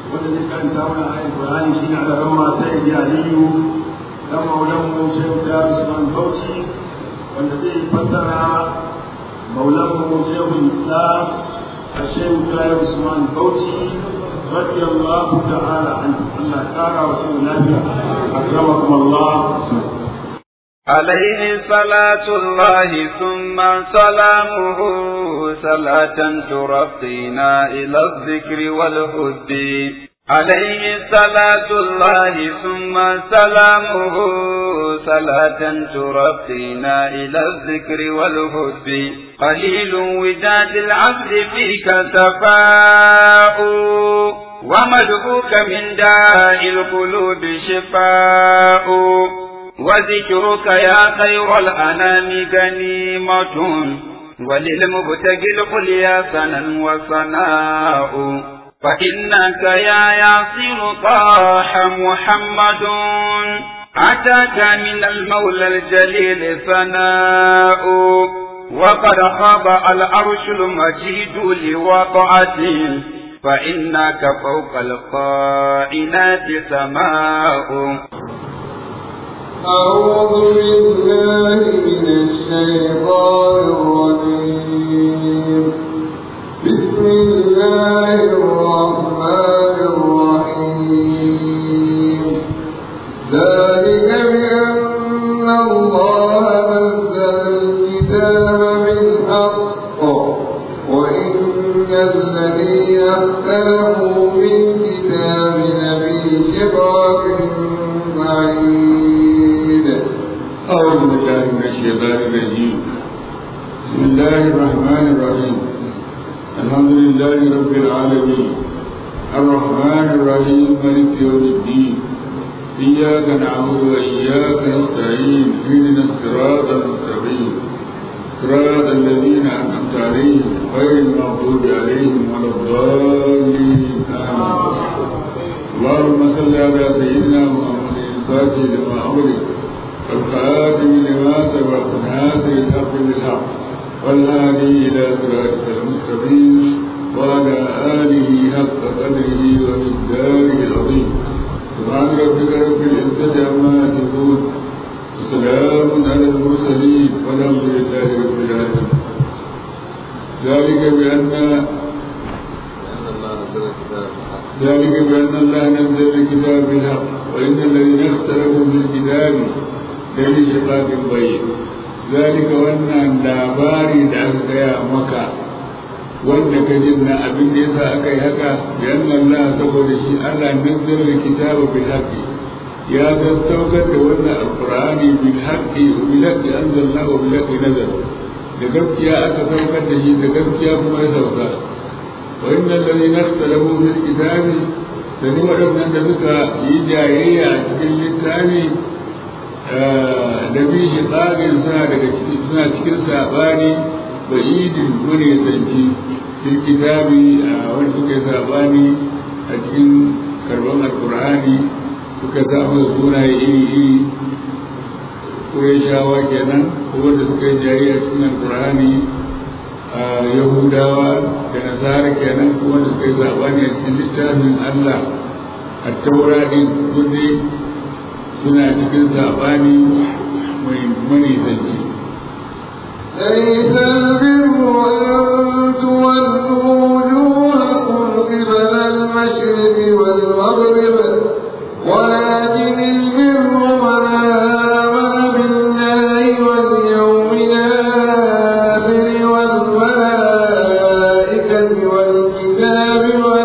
wanda zai karanta mana ayat Qur'ani shine a gaban ma sai ya Aliyu dan maulan mu Sheikh Dar Usman Bauchi wanda zai fassara maulan mu Sheikh Islam Sheikh Dar Usman Bauchi رضي الله تعالى عنه الله تعالى رسول الله أكرمكم الله عليه صلاة الله ثم سلامه صلاة ترقينا إلى الذكر والهد عليه صلاة الله ثم سلامه صلاة ترقينا إلى الذكر والهد قليل وداد العبد فيك تفاؤ ومدعوك من داء القلوب شفاء وذكرك يا خير الأنام غنيمة وللمبتغي القليا سنا وصناء فإنك يا ياسر طاح محمد أتاك من المولى الجليل ثناء وقد خاب العرش المجيد لوقعته فإنك فوق القائنات سماء أعوذ بالله من الشيطان الرجيم بسم الله الرحمن الرحيم ذلك بأن الله نزل الكتاب بالحق وإن الذين اختلفوا بالكتاب لفي شقاق بعيد أعوذ بالله من الشيطان الرجيم بسم الله الرحمن الرحيم الحمد لله رب العالمين الرحمن الرحيم مالك يوم الدين إياك نعبد وإياك نستعين اهدنا الصراط المستقيم صراط الذين أنعمت عليهم غير المغضوب عليهم ولا الضالين آمين اللهم صل على سيدنا محمد الفاتح لما أغلق والخاتم لما سبق ناصر الحق بالحق والهادي إلى صراطك المستقيم وعلى آله حق قدره ومقداره العظيم سبحان ربك رب العزة عما يصفون وسلام على المرسلين والحمد لله رب العالمين ذلك بأن ذلك بأن الله نزل الكتاب بالحق وإن الذين اختلفوا في الكتاب لفي شقاق بعيد ذلك وأن labari da aka gaya maka wanda ka jin na abin da yasa aka yi haka biyan Allah saboda shi Allah nazzala alkitaba bil haqqi ya sassaukar da wannan alqur'ani bil haqqi wa bil haqqi anzalna wa bil haqqi nazala da gaskiya aka saukar da shi da gaskiya kuma ya sauka wa innal ladina ikhtalafu fil kitabi sani waɗannan da suka yi jayayya a cikin littafi da bi shi tsarin suna daga ciki suna cikin sabani ba idin wani sanci fil kitabi a wani suka yi sabani a cikin karban alkur'ani suka samu sunaye iri iri shawa kenan ko wanda suka yi jayayya cikin alkur'ani a yahudawa da nasara kenan ko wanda suka yi sabani a cikin littafin allah a taurarin kudi suna cikin sabani mai manisanci ليس البر أن تولوا وجوهكم قبل المشرق والمغرب ولكن البر من آمن بالله واليوم الآخر والملائكة والكتاب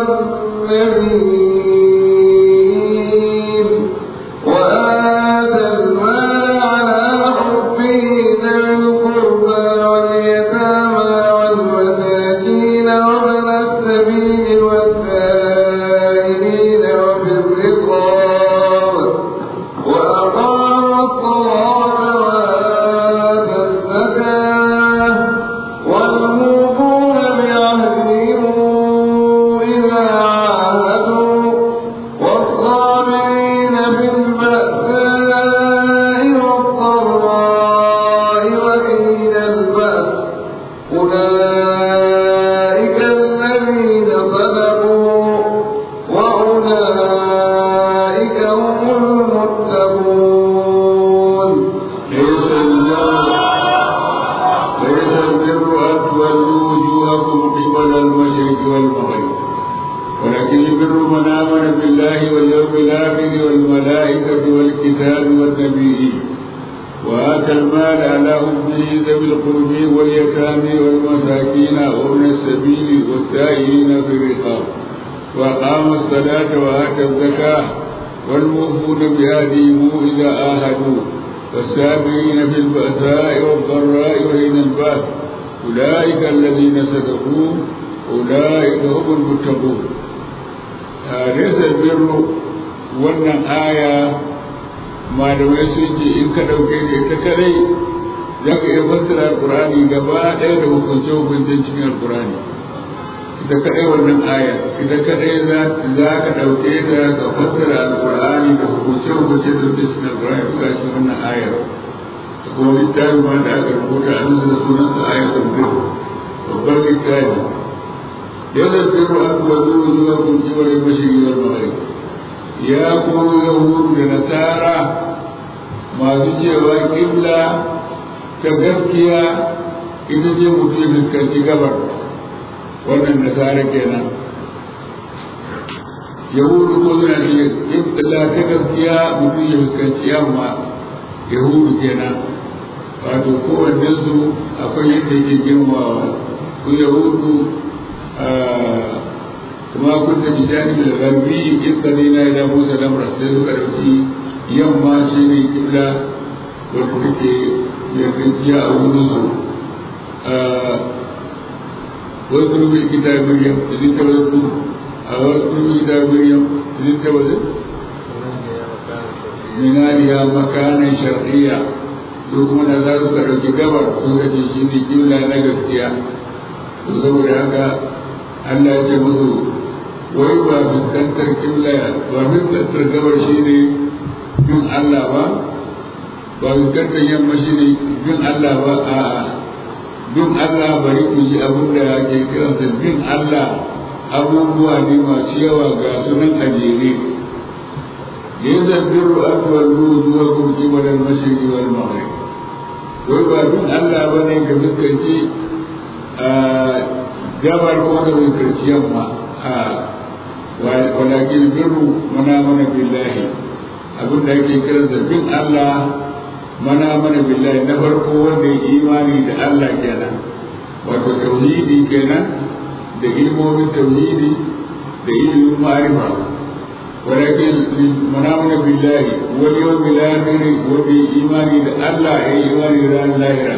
والنبيين وآتى المال على حبه ذوي القربى واليتامى والمساكين وابن السبيل والسائلين وفي الرقاب وأقام الصلاة وآتى الزكاة والموفون بعهدهم إذا عاهدوا ولكن يبر من آمن بالله واليوم الآخر والملائكة والكتاب والنبيين وآتى المال على حبه ذوي القرب واليتامى والمساكين وابن السبيل والسائلين في الرقاب وأقام الصلاة وآتى الزكاة والموفون بهديهم إذا آهدوا والسابعين في البأساء والضراء وحين البأس أولئك الذين صدقوا أولئك هم المتقون ليس البر wannan aya malamai sun ce in ka ɗauke da ita kadai za ka iya fassara alkurani gaba ɗaya da hukunce hukuncen cikin alkurani ita kadai wannan aya ita kadai za ka ɗauke ta ka fassara alkurani da hukunce hukunce da suke cikin alkurani duka shi wannan ayar kuma littafi ma da aka rubuta an da sunan sa ayar tambir babban littafi yana biro an wazo zuwa kun kiwar mashigi wal maghrib ya kuma yahudu da nasara masu cewa kibla ta gaskiya ita ce mutum ya fuskanci gabar wannan nasara kenan yahudu ko suna ce kibla ta gaskiya mutum ya fuskanci yamma yahudu kenan wato kowanne su akwai yadda yake girmawa su yahudu kuma kun da bijani da garbi in ka zai na ila musa lamra sai suka ɗauki yamma shi ne kibla wadda take yardajiya a wurin su wasu rubin kita maryam izin ta wasu a wasu rubin kita maryam izin ta wasu minariya makanan shar'iyya su kuma da za su ɗauki gabar sun gaji shi ne kibla na gaskiya saboda haka Allah ya ce musu wai ba fuskantar kibla ba fuskantar gabar shi ne bin Allah ba ba fuskantar yamma shi ne bin Allah ba a bin Allah bari ku ji abin da ake kiransa bin Allah abubuwa ne masu yawa ga sunan ajere yadda birru akwai zuwa kun kimanin mashirki wal maghrib wai ba bin Allah ba ne ka fuskanci gabar ko da fuskanci yamma a walakin birru mana mana billahi abin da ake kiran da bin Allah mana mana billahi na farko wanda ya imani da Allah kenan wato tauhidi kenan da ilmomin tauhidi da ilimin ma'rifa walakin mana mana billahi wal yawmil akhir wanda ya imani da Allah ya imani da ranar lahira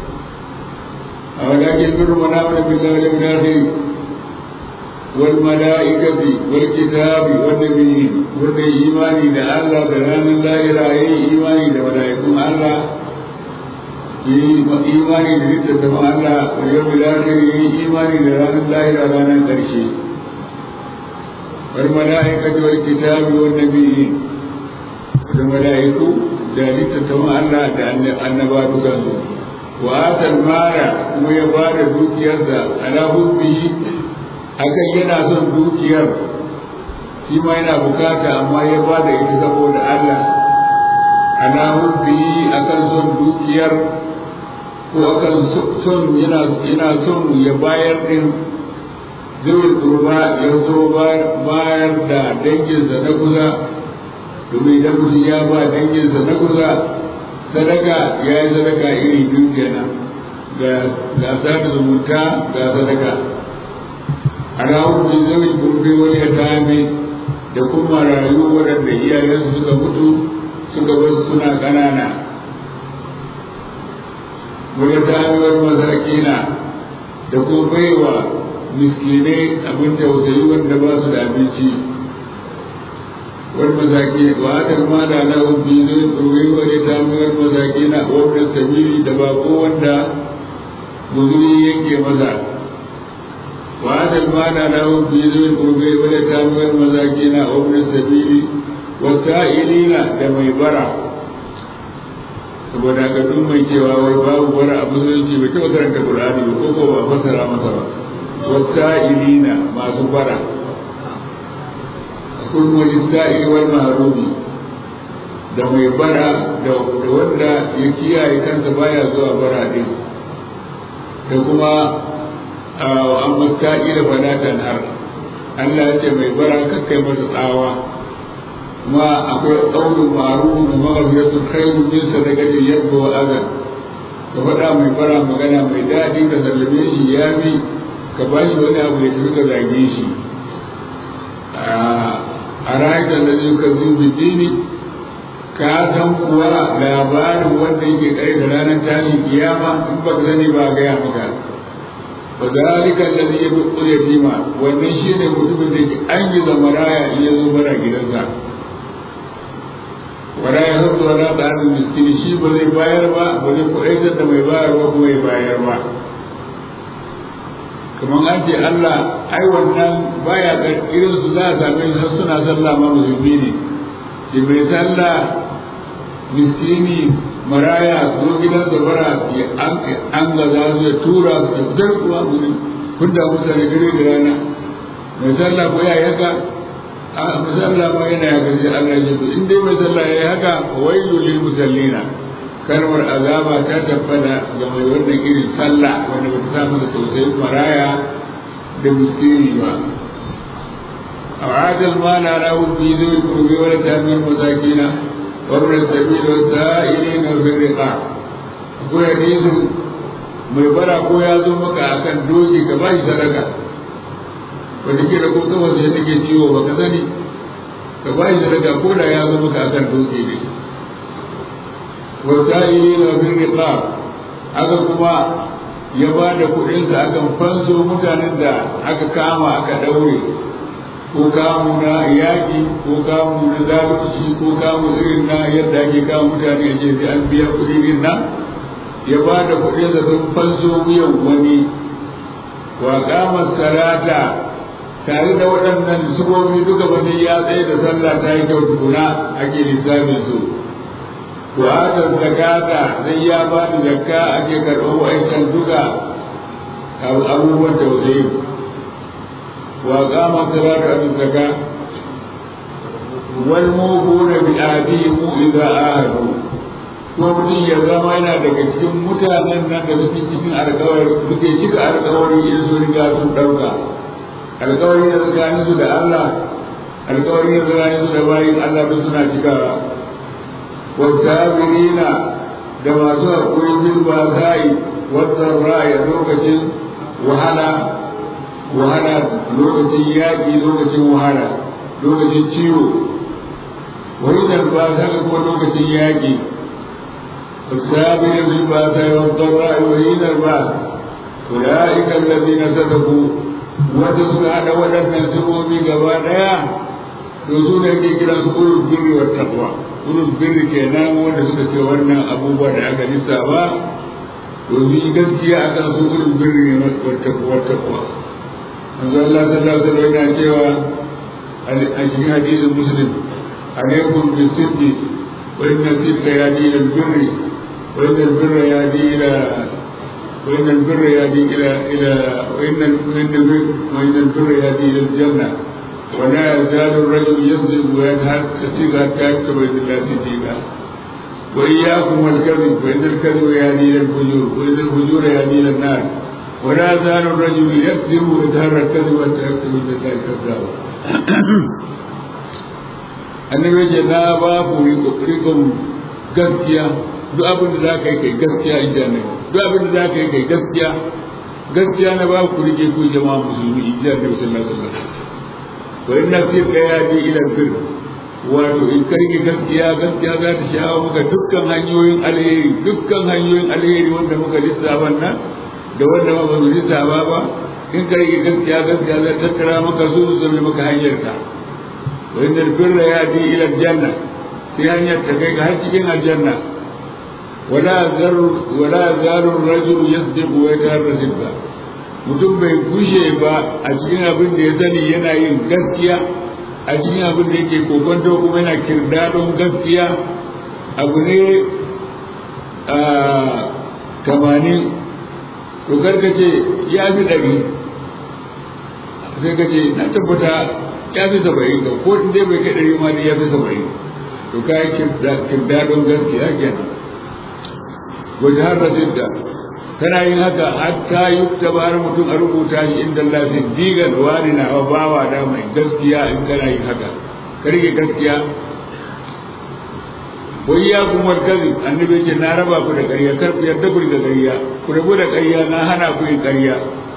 ولكن بر من آمن بالله واليوم الآخر والملائكة والكتاب والنبيين wanda yi imani da Allah da ranar lahira ya yi imani da mala'ikun Allah ya yi imani da littattafan Allah da yau lahir ya yi imani da ranar lahira ranar ƙarshe wal mala'ikatu wal kitabi wan nabiyyin da mala'iku da littattafan Allah da annaba dukansu wa atal mara kuma ya bada dukiyarsa ala hubbihi akan yana son dukiyar shi ma yana bukata amma ya ba da ita saboda Allah ana hubbi akan son dukiyar ko akan son yana yana son ya bayar din zai kurba ya so bayar da danginsa na kusa domin idan mutum ya ba danginsa na kusa sadaka ya yi sadaka iri biyu kenan ga sada zumunta ga sadaka a rawun bin zai gurbe wani ya tame da kuma rayu waɗanda iyayensu suka mutu suka wasu suna ƙanana wani tamewar masakina da kuma baiwa miskinai abin tausayi wanda ba su da abinci wani masaki wa aka ma da na hubbi zai tsoron wani tamewar masakina wanda sabili da bako wanda guzuri yanke masa وهذا المعنى له في ذي القرب واليتامى والمساكين وابن السبيل والسائلين كما يبرع saboda ka duk mai cewa wai babu wani abu musulunci bai taɓa karanta Qur'ani ba ko ba fassara masa ba wasa'ilina masu bara kun wani sa'ili wal mahrumi da mai bara da wanda ya kiyaye kansa baya zuwa bara din da kuma amma ka'ila fala tanhar Allah ya ce mai bara kakkai masa tsawa kuma akwai ƙaunin maru da maghfiratun khairu min sadaqatin yadda wa azan ka faɗa mai bara magana mai daɗi ka sallame shi ya fi ka ba shi wani abu ya tafi ka zage shi a rayuwar da zai ka zubi dini ka san kuwa labarin wanda yake kai da ranar tashin kiyama in ba ka sani ba gaya maka wa zalika alladhi yadqul yatima wannan shine mutumin da ke an yi zamaraya in ya zo bara gidansa wala ya hudu wala ta'amin miskini shi ba zai bayar ba ba zai kuɗaitar da mai bayarwa kuma ya bayar ba kamar an ce Allah ai wannan baya ga irin su za a same shi har suna sallah ma musulmi ne shi mai sallah miskini maraya zo gidan da bara ya an ga za su ya tura su ya fitar kuwa guri kun da mutane dare da rana mai sallah ko ya yaka a musalla ma yana ya gaji Allah ya ce in dai mai sallah ya yi haka wailu lil musallina kalmar azaba ta tabbata ga mai wannan irin sallah wanda ba ta sa masa tausayin maraya da miskini ba أعاد المال على في ذوي القرب واليتامى والمساكين وابن السبيل والسائلين وفي الرقاع akwai hadisin mai bara ko ya zo maka akan doki ka ba shi sadaka wanda ke da ko kama sai take ciwo ba ka sani ka ba shi sadaka ko da ya zo maka akan doki ne wasa'ili na bin riqab aka kuma ya ba da kuɗinsa akan fanso mutanen da aka kama aka daure ko kamu na yaƙi ko kamu na zalunci ko kamu irin na yadda ake kama mutane a sai an biya kuɗi irin nan ya ba da kuɗinsa don fanso wuyan wani wa kama salata tare da waɗannan subobi duka wani ya tsaye da sallah ta yi kyau tukuna ake lissafin su to haka zakata zai ya ba da zakka ake karɓar wa'ancan duka abubuwan tausayi wa kama salata da zakka wal mufuna bi ahdihim idza ahadu ko mutum ya zama yana daga cikin mutanen nan da suke cikin alkawari suke cika alkawari in su riga sun ɗauka alkawari da tsakanin su da Allah alkawari da tsakanin su da bayin Allah duk suna cikawa wasabirina da masu haƙuri bil basai wannan ra'ayi lokacin wahala wahala lokacin yaƙi lokacin wahala lokacin ciwo wani da ba ta kuma lokacin yaƙi والسابق بالباساء والضراء وحين الباس أولئك الذين صدقوا وتسعد ولم ينسبوا بقبانا يوزون يجي كلا أولو البر والتقوى أولو البر كينام ونسبة وانا أبو بكر أكا نسابا وفي gaskiya akan su ulul birri wattaqwa taqwa manzo Allah sallallahu alaihi wasallam yana cewa a cikin hadisin muslim alaikum bisiddi wa inna sidqa yadi ila birri وإن البر يهدي إلى وإن البر يهدي إلى إلى وإن وإن البر وإن البر يهدي إلى الجنة ولا يزال الرجل يصدق ويذهب يصيغ حتى يكتب عند الله صديقا وإياكم والكذب فإن الكذب يهدي إلى الفجور وإن الفجور يهدي إلى النار ولا يزال الرجل يكذب ويظهر الكذب حتى يكتب عند الله كذابا annabi ce na ba ku rikon gaskiya duk abin da za ka yi kai gaskiya in ji annabi duk abin da za ka yi kai gaskiya gaskiya na ba ku rike ku jama'a musulmi in ji annabi sallallahu alaihi wasallam wa inna sirqa ya bi ila bir wato in ka rike gaskiya gaskiya za ta shawo maka dukkan hanyoyin alheri dukkan hanyoyin alheri wanda muka lissafa nan da wanda ba mu lissafa ba in ka rike gaskiya gaskiya za ta tattara maka su su zama maka hanyar ka wa inna birra ya bi ila janna sai hanyar ta kai ka har cikin aljanna ولا زر ولا زال الرجل يصدق ويتهرى صدقا mutum bai gushe ba a cikin abin da ya sani yana yin gaskiya a cikin abin da yake kokonto kuma yana kirdadon gaskiya abu ne a tamanin to karka ce ya fi ɗari sai ka ce na tabbata ya fi saba'in ga ko dai bai kai ɗari ma da ya fi saba'in to ka yi kirdadon gaskiya kenan وجهر ضده kana yin haka hatta yukta bar mutum a rubuta shi inda Allah siddiqan wani na bawa da mai gaskiya in kana yin haka ka rike gaskiya wai ya kuma kazi annabi ce na raba ku da ƙarya kar ku yarda ku da ƙarya ku rabu da ƙarya na hana ku yin ƙarya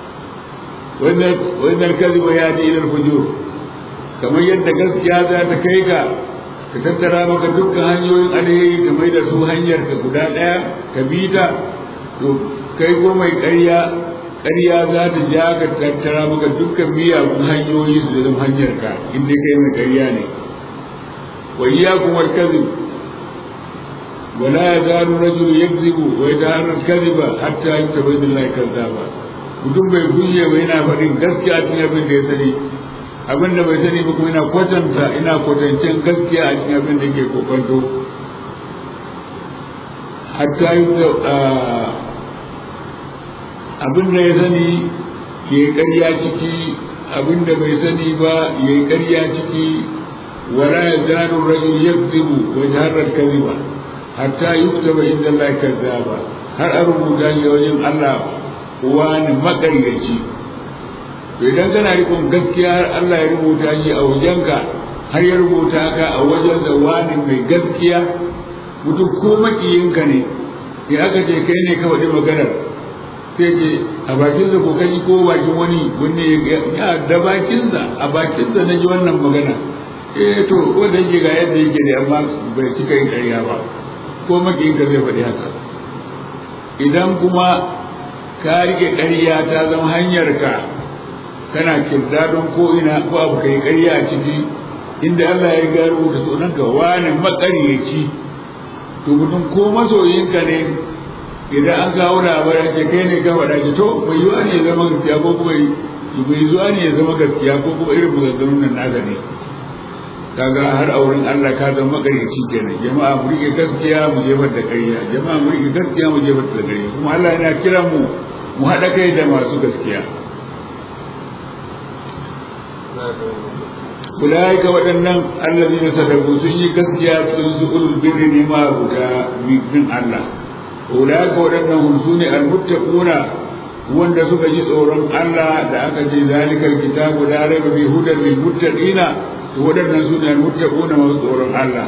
wannan kazi ba ya ji ilal fujur kamar yadda gaskiya za ta kai ka ka tattara maka dukkan hanyoyin alheri ka mai da su hanyar ka guda ɗaya ka bi ta to kai ko mai ƙarya ƙarya za ta ja ka tattara maka dukkan miyagun hanyoyi su zama hanyar ka inda kai mai ƙarya ne wa iyyakum wal kadhib ولا يزال الرجل يكذب ويتهرى الكذب حتى يتبين الله كذابا mutum bai kuye ba yana faɗin gaskiya cikin abin da ya sani abin da bai sani ba kuma ina kwatanta ina kwatancen gaskiya a cikin abin da ke kokonto hatta yi abin da ya sani ke ƙarya ciki abin da bai sani ba ya yi ƙarya ciki wala ya zanu rajul yakzibu wa jaharrar kaziba hatta yuktaba inda Allah kazzaba har a rubuta shi wajen Allah wani makaryaci to idan kana rikon gaskiya har Allah ya rubuta shi a wajenka har ya rubuta ka a wajen da wani mai gaskiya mutum ko makiyinka ne in aka ce kai ne ka faɗi maganar sai ce a bakinsa ko kai ko bakin wani wanne ya da bakinsa a bakinsa na ji wannan magana eh to wanda yake ga yadda yake ne amma bai cika yin ƙarya ba ko makiyinka zai faɗi haka idan kuma ka rike ƙarya ta zama hanyar ka kana kirdadon ko ina ko abu kai ƙarya a ciki inda Allah ya ga rubuta sunan ka wani makaryaci to mutum ko masoyinka ne idan an kawo labarin ce kai ne ka faɗa ki to bai yiwa ne ya zama gaskiya ko kuma bai yiwa ne ya zama gaskiya ko kuma irin maganganun nan naka ne kaga har a wurin Allah ka zama makaryaci kenan jama'a mu rike gaskiya mu jefar da ƙarya jama'a mu rike gaskiya mu jefar da ƙarya kuma Allah yana kira mu mu haɗa kai da masu gaskiya ulaika waɗannan allazina sadaku sun yi gaskiya sun su ulul birri ne ma guda bin Allah ulaika waɗannan hum sune almuttaquna wanda suka ji tsoron Allah da aka ce zalikal kitabu la raiba fi hudan lil muttaqina to waɗannan sune almuttaquna masu tsoron Allah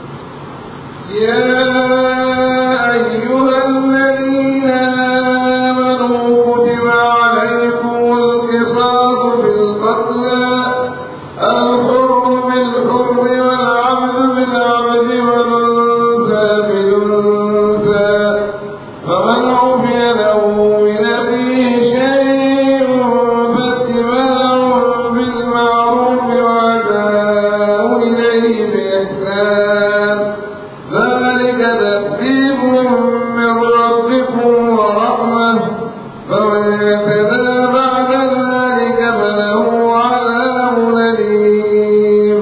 يا أيها الذين آمنوا كتب عليكم القصاص في القتلى الحر بالحر والعبد بالعبد والأنثى بالأنثى فمن عفي له من أخيه شيء فاتباع بالمعروف وأداء إليه بإحسان ذلك تأديب من ربكم ورحمة فمن اعتدى بعد ذلك فله عذاب أليم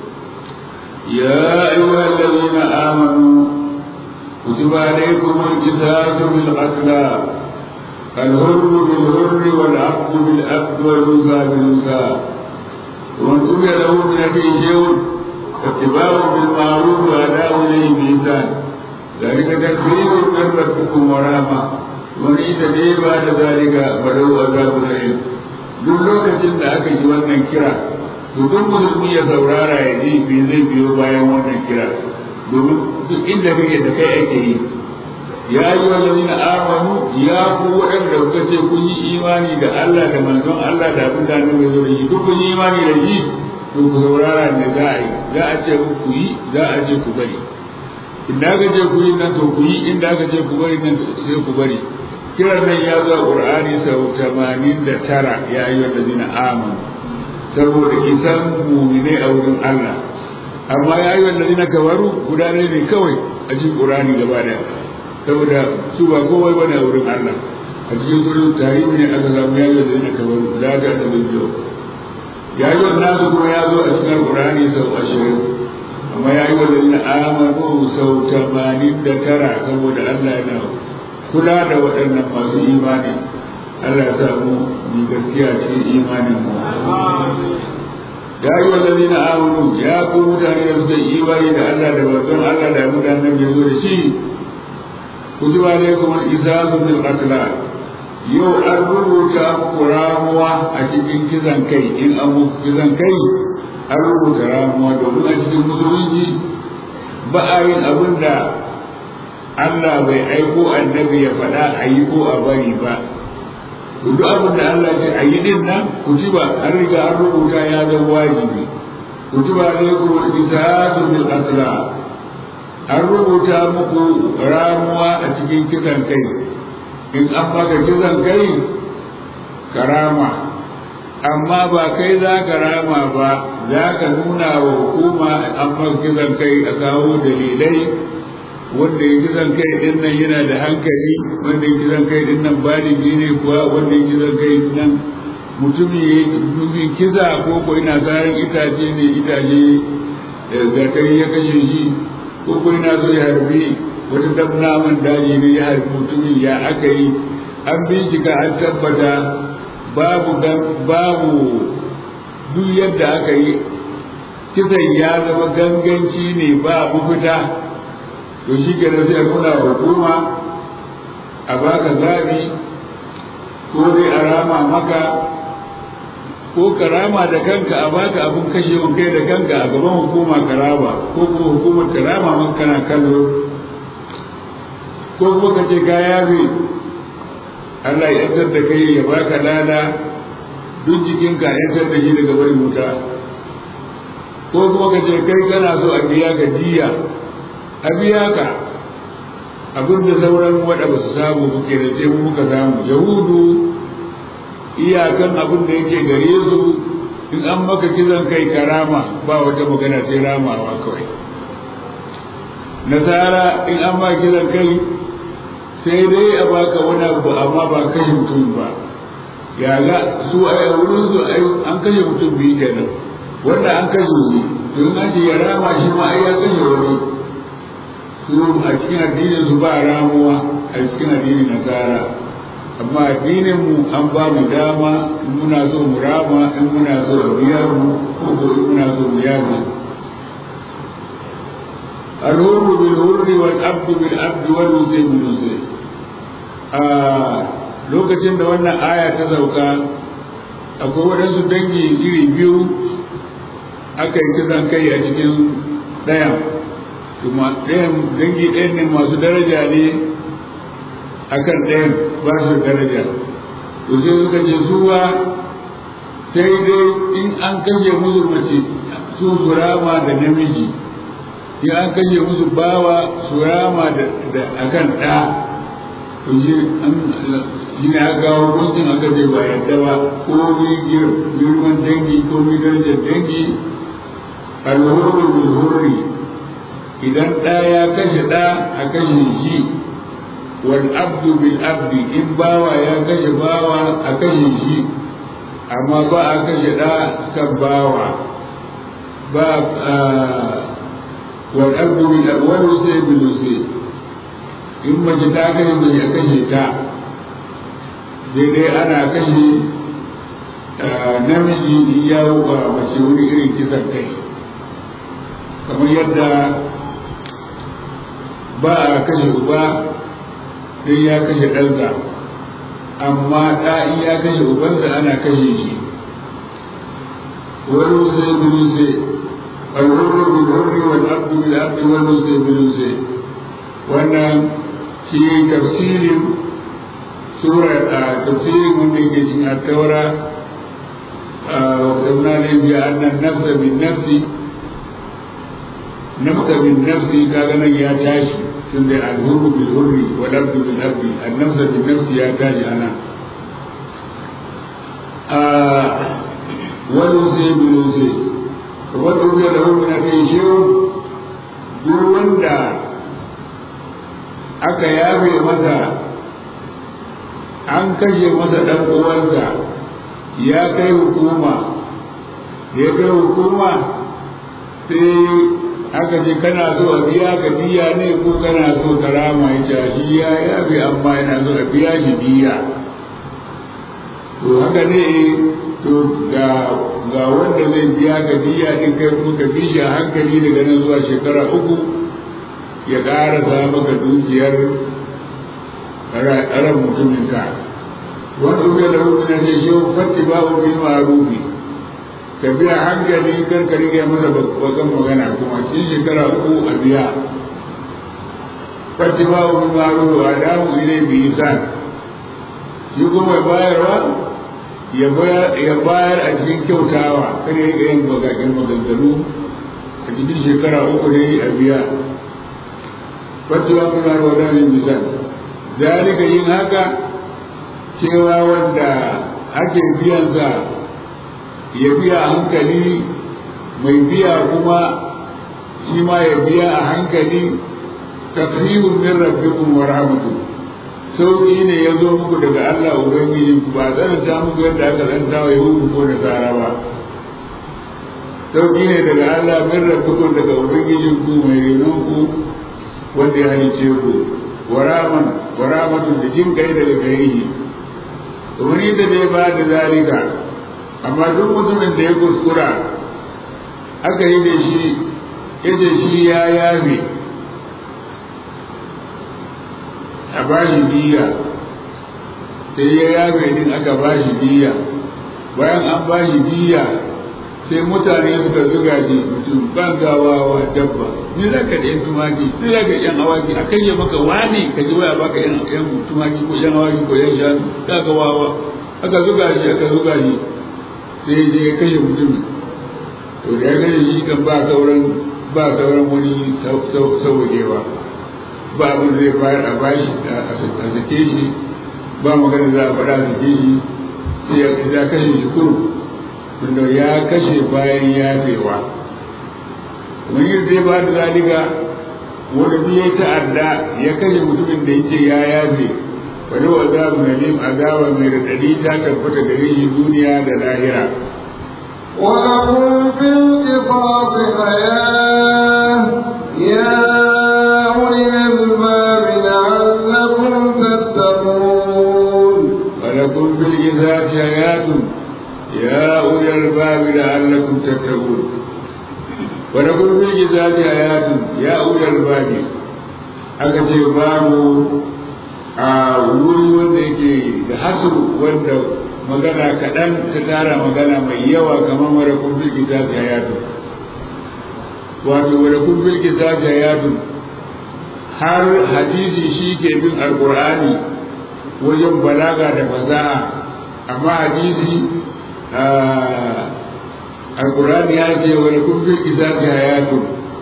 يا أيها الذين آمنوا كتب عليكم القصاص بالقتلى الحر بالحر والعبد بالعبد والأنثى بالأنثى ومن أوتي له من أخيه شيء فاتباع بالمعروف وأداء إليه بإحسان ذلك تكريم من ربكم ورحمة ومن اعتدى بعد ذلك فله عذاب أليم duk lokacin da aka ji wannan kira to duk musulmi ya saurara ya ji me zai biyo bayan wannan kira domin duk inda kake da kai ake yi ya yi wallazi na amanu ya ku waɗanda kuka ce kun yi imani da Allah da manzon Allah da abin da annabi ya zo da shi duk kun yi imani da shi to ku saurara ne za a yi za a ce ku yi za a ce ku bari inda aka ce ku yi nan to ku yi inda aka ce ku bari nan sai ku bari kiran nan ya zo a Qur'ani sau 89 ya yi wallazina amanu saboda isan mumine a wurin Allah amma ya yi wanda zina kabaru guda ne ne kawai a cikin ƙurani gaba daya saboda su ba kowai bane a wurin Allah a cikin gurin tarihi ne aka samu ya yi wanda zina kabaru da ga da biyo ya yi wanda nasu kuma ya zo a cikin ƙurani sau ashirin amma ya yi wanda zina amanu sau tamanin da tara saboda Allah yana kula da waɗannan masu imani Allah ya samu ni gaskiya cikin imanin mu ya yi wallazi na amanu ya ku mutane da suka yi imani da Allah da manzon Allah da mutanen da zo da shi كتب عليكم الإزاز بالقتلى yau an rubuta muku ramuwa a cikin kizan kai in an muku kizan kai an rubuta ramuwa domin a cikin musulunci ba a yin abin da Allah bai aiko annabi ya faɗa a yi ko a bari ba duk abin da Allah ce a yi din nan kutuba an riga an rubuta ya zama wajibi kutuba alaikum al-qisas bil qatla an rubuta muku ramuwa a cikin kisan kai in an maka kisan kai karama amma ba kai za ka rama ba za ka nuna wa hukuma an maka kisan kai a kawo dalilai wanda ya kisan kai din nan yana da hankali wanda ya kisan kai din nan baligi ne kuwa wanda ya kisan kai din nan mutumin kisa ko ko ina zarin itace ne itace da kai ya kashe shi ko ko ina so ya harbi wata dabnaman daji ne ya harbi mutumin ya aka yi an bincika an tabbata babu babu duk yadda aka yi kisan ya zama ganganci ne ba mafita to shi ke sai a nuna hukuma a baka zabi ko dai a rama maka ko karama da kanka a baka abin kashe kai da kanka a gaban hukuma karama ko kuma hukumar karama maka kana kallo ko kuma ka ce ka yafe Allah ya yantar da kai ya baka lada duk jikinka ya yantar da shi daga barin wuta ko kuma ka ce kai kana so a biya ka diya a biya ka abin da sauran waɗa ba su samu suke da sai muka samu yahudu iyakan abin da yake gare su in an maka kisan kai karama ba wata magana sai ramawa kawai nasara in an ma kisan kai sai dai a baka wani abu amma ba kashe mutum ba ya ga su a wurin su an kashe mutum biyu kenan wanda an kashe shi to in an ce ya rama shi ma ai ya kashe wani su a cikin addinin su ba ramuwa a cikin addinin nasara amma addinin mu an ba mu dama in muna so mu rama in muna so a biya mu ko ko in muna so mu yaga الهر بالهر والعبد بالعبد والوزي بالوزي lokacin da wannan aya ta sauka akwai waɗansu dangi iri biyu aka yi kisan kai a cikin ɗayan kuma ɗayan dangi ɗayan ne masu daraja ne akan ɗayan ba su daraja to sai suka ce suwa sai dai in an kashe musu mace su su rama da namiji in an kashe musu bawa su rama da akan ɗa to shi shi ne aka kawo hukuncin aka ce ba yadda ba ko mi girman dangi ko mi darajar dangi alhurru bil hurri idan ɗa ya kashe ɗa a kashe shi wal abdu bil abdi in bawa ya kashe bawa a kashe shi amma ba a kashe ɗa kan bawa ba wal abdu bil wal usay bil usay in mace ta kashe mai ya kashe ta daidai ana kashe namiji in ya wuka mace wuri irin kisan kai kamar yadda ba a kashe uba sai ya kashe ɗansa amma ɗa in ya kashe ubansa ana kashe shi wani sai biyu sai alhurru bil hurri wal abdu bil abdi wani sai biyu sai wannan shi tafsirin sura a tafsirin wanda yake cikin at-taura وقلنا لهم بأن النفس بالنفس نفس بالنفس كان يا تاشي tunda alhurru bil hurri wal abdu bil abdi an-nafs bil nafs ya taji ana wal usi bil usi wal usi da hurri na kai shi duk wanda aka yafe masa an kashe masa dan uwansa ya kai hukuma da ya kai hukuma sai aka ce kana so a biya ka diya ne ko kana so ka rama ya shi ya yafe amma yana so a biya shi diya to haka ne to ga ga wanda zai biya ka diya din kai kuma ka bi shi a hankali daga nan zuwa shekara uku ya ƙarasa maka dukiyar ran mutumin ka wanda uke da hukuna ne shi fatti babu bin ma'arufi ka biya hankali kar ka rike masa bakan magana kuma cikin shekara uku a biya fatti babu bin ma'arufi a damu ilai bi isan shi kuma bayarwa ya bayar a cikin kyautawa kada ya yin bagagen maganganu a cikin shekara uku ne a biya fatti babu bin ma'arufi a damu isan zalika yin haka cewa wanda ake biyansa ya biya a hankali mai biya kuma shi ma ya biya a hankali tafsirun min rabbikum wa rahmatu sauki ne ya zo muku daga Allah ubangiji ku ba tsananta muku yadda aka tsanta wa yahudu ko da tsara ba sauki ne daga Allah min rabbikum daga ubangijin ku mai renon ku wanda ya halice ku wa rahmatun da jin kai daga gare shi wani da bai ba da zalika amma duk mutumin da ya kuskura aka yi da shi ya ce shi ya yabe a ba shi biya sai ya yabe din aka ba shi biya bayan an ba shi biya sai mutane suka zuga shi mutum ban gawawa dabba ni za ka da yan tumaki ni za ka yan awaki a kai ya maka wani ka ji waya baka yan yan tumaki ko yan awaki ko yan shanu ka ga wawa aka zuga shi aka zuga shi sai je ya kashe mutum to da ya kashe shi kan ba sauran ba sauran wani sauwajewa ba abin zai bayar a bashi a sake shi ba magana za a faɗa a sake shi sai ya kashe shi kuru tunda ya kashe bayan yafewa kamar yadda ya ba da zalika wani biya ta'adda ya kashe mutumin da yake ya yafe wani wa azabu na lim azaba mai raɗaɗi ta tabbata gare shi duniya da lahira ولكم في القصاص حياة يا أولي الألباب لعلكم تتقون ولكم في القصاص حياة يا أولي الألباب لعلكم تتقون ولكم في القصاص حياة يا أولي الألباب aka ce babu a wuri wanda yake da hasu wanda magana kaɗan ta tara magana mai yawa kamar wadda kun fi kita hayatu wato wadda kun fi kita hayatu har hadisi shi ke bin alkur'ani wajen balaga da fasaha amma hadisi alkur'ani ya ce wadda kun fi kita hayatu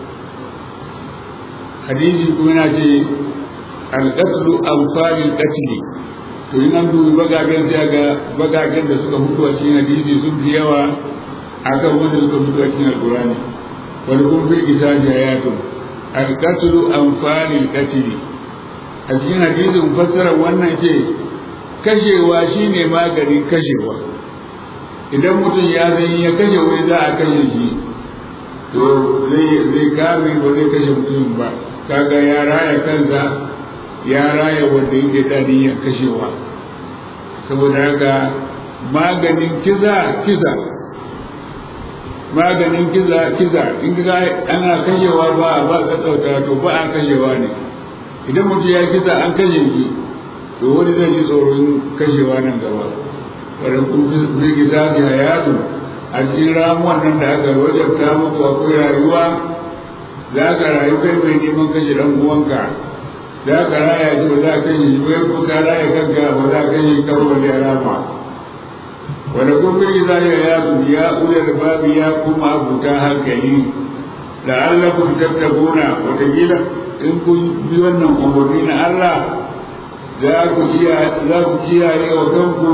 hadisi kuma yana ce alƙaslu amsalin ƙasli to in an dubi bagagen sai ga bagagen da suka mutu a cikin hadisi sun fi yawa akan wanda suka mutu a cikin alkurani wani kun fi isa jayatun alƙaslu amsalin ƙasli a cikin hadisin fassara wannan ce kashewa shine maganin kashewa idan mutum ya san ya kashe wani za a kashe shi to zai kame ba zai kashe mutumin ba kaga ya raya kansa ya raya wanda yake da niyyar kashewa saboda haka maganin kiza kiza maganin kiza kiza in ga ana kashewa ba ba ka tsauta to ba a kashewa ne idan mutum ya kiza an kashe shi to wani zai ji tsoron kashewa nan gaba wadda kun fi gida da hayatu a cikin ramuwan nan da aka wajabta muku akwai rayuwa za ka rayu kai mai neman kashe dan uwanka za ka raya shi ba za ka yi shi bai ko ka raya kanka ba za ka yi karo da rama wanda kun bi za ya ya ku ya ulul babi ya kuma abuta hankali da Allah kun tattabuna wataƙila in kun bi wannan umarni na Allah za ku iya za ku kiyaye wa kanku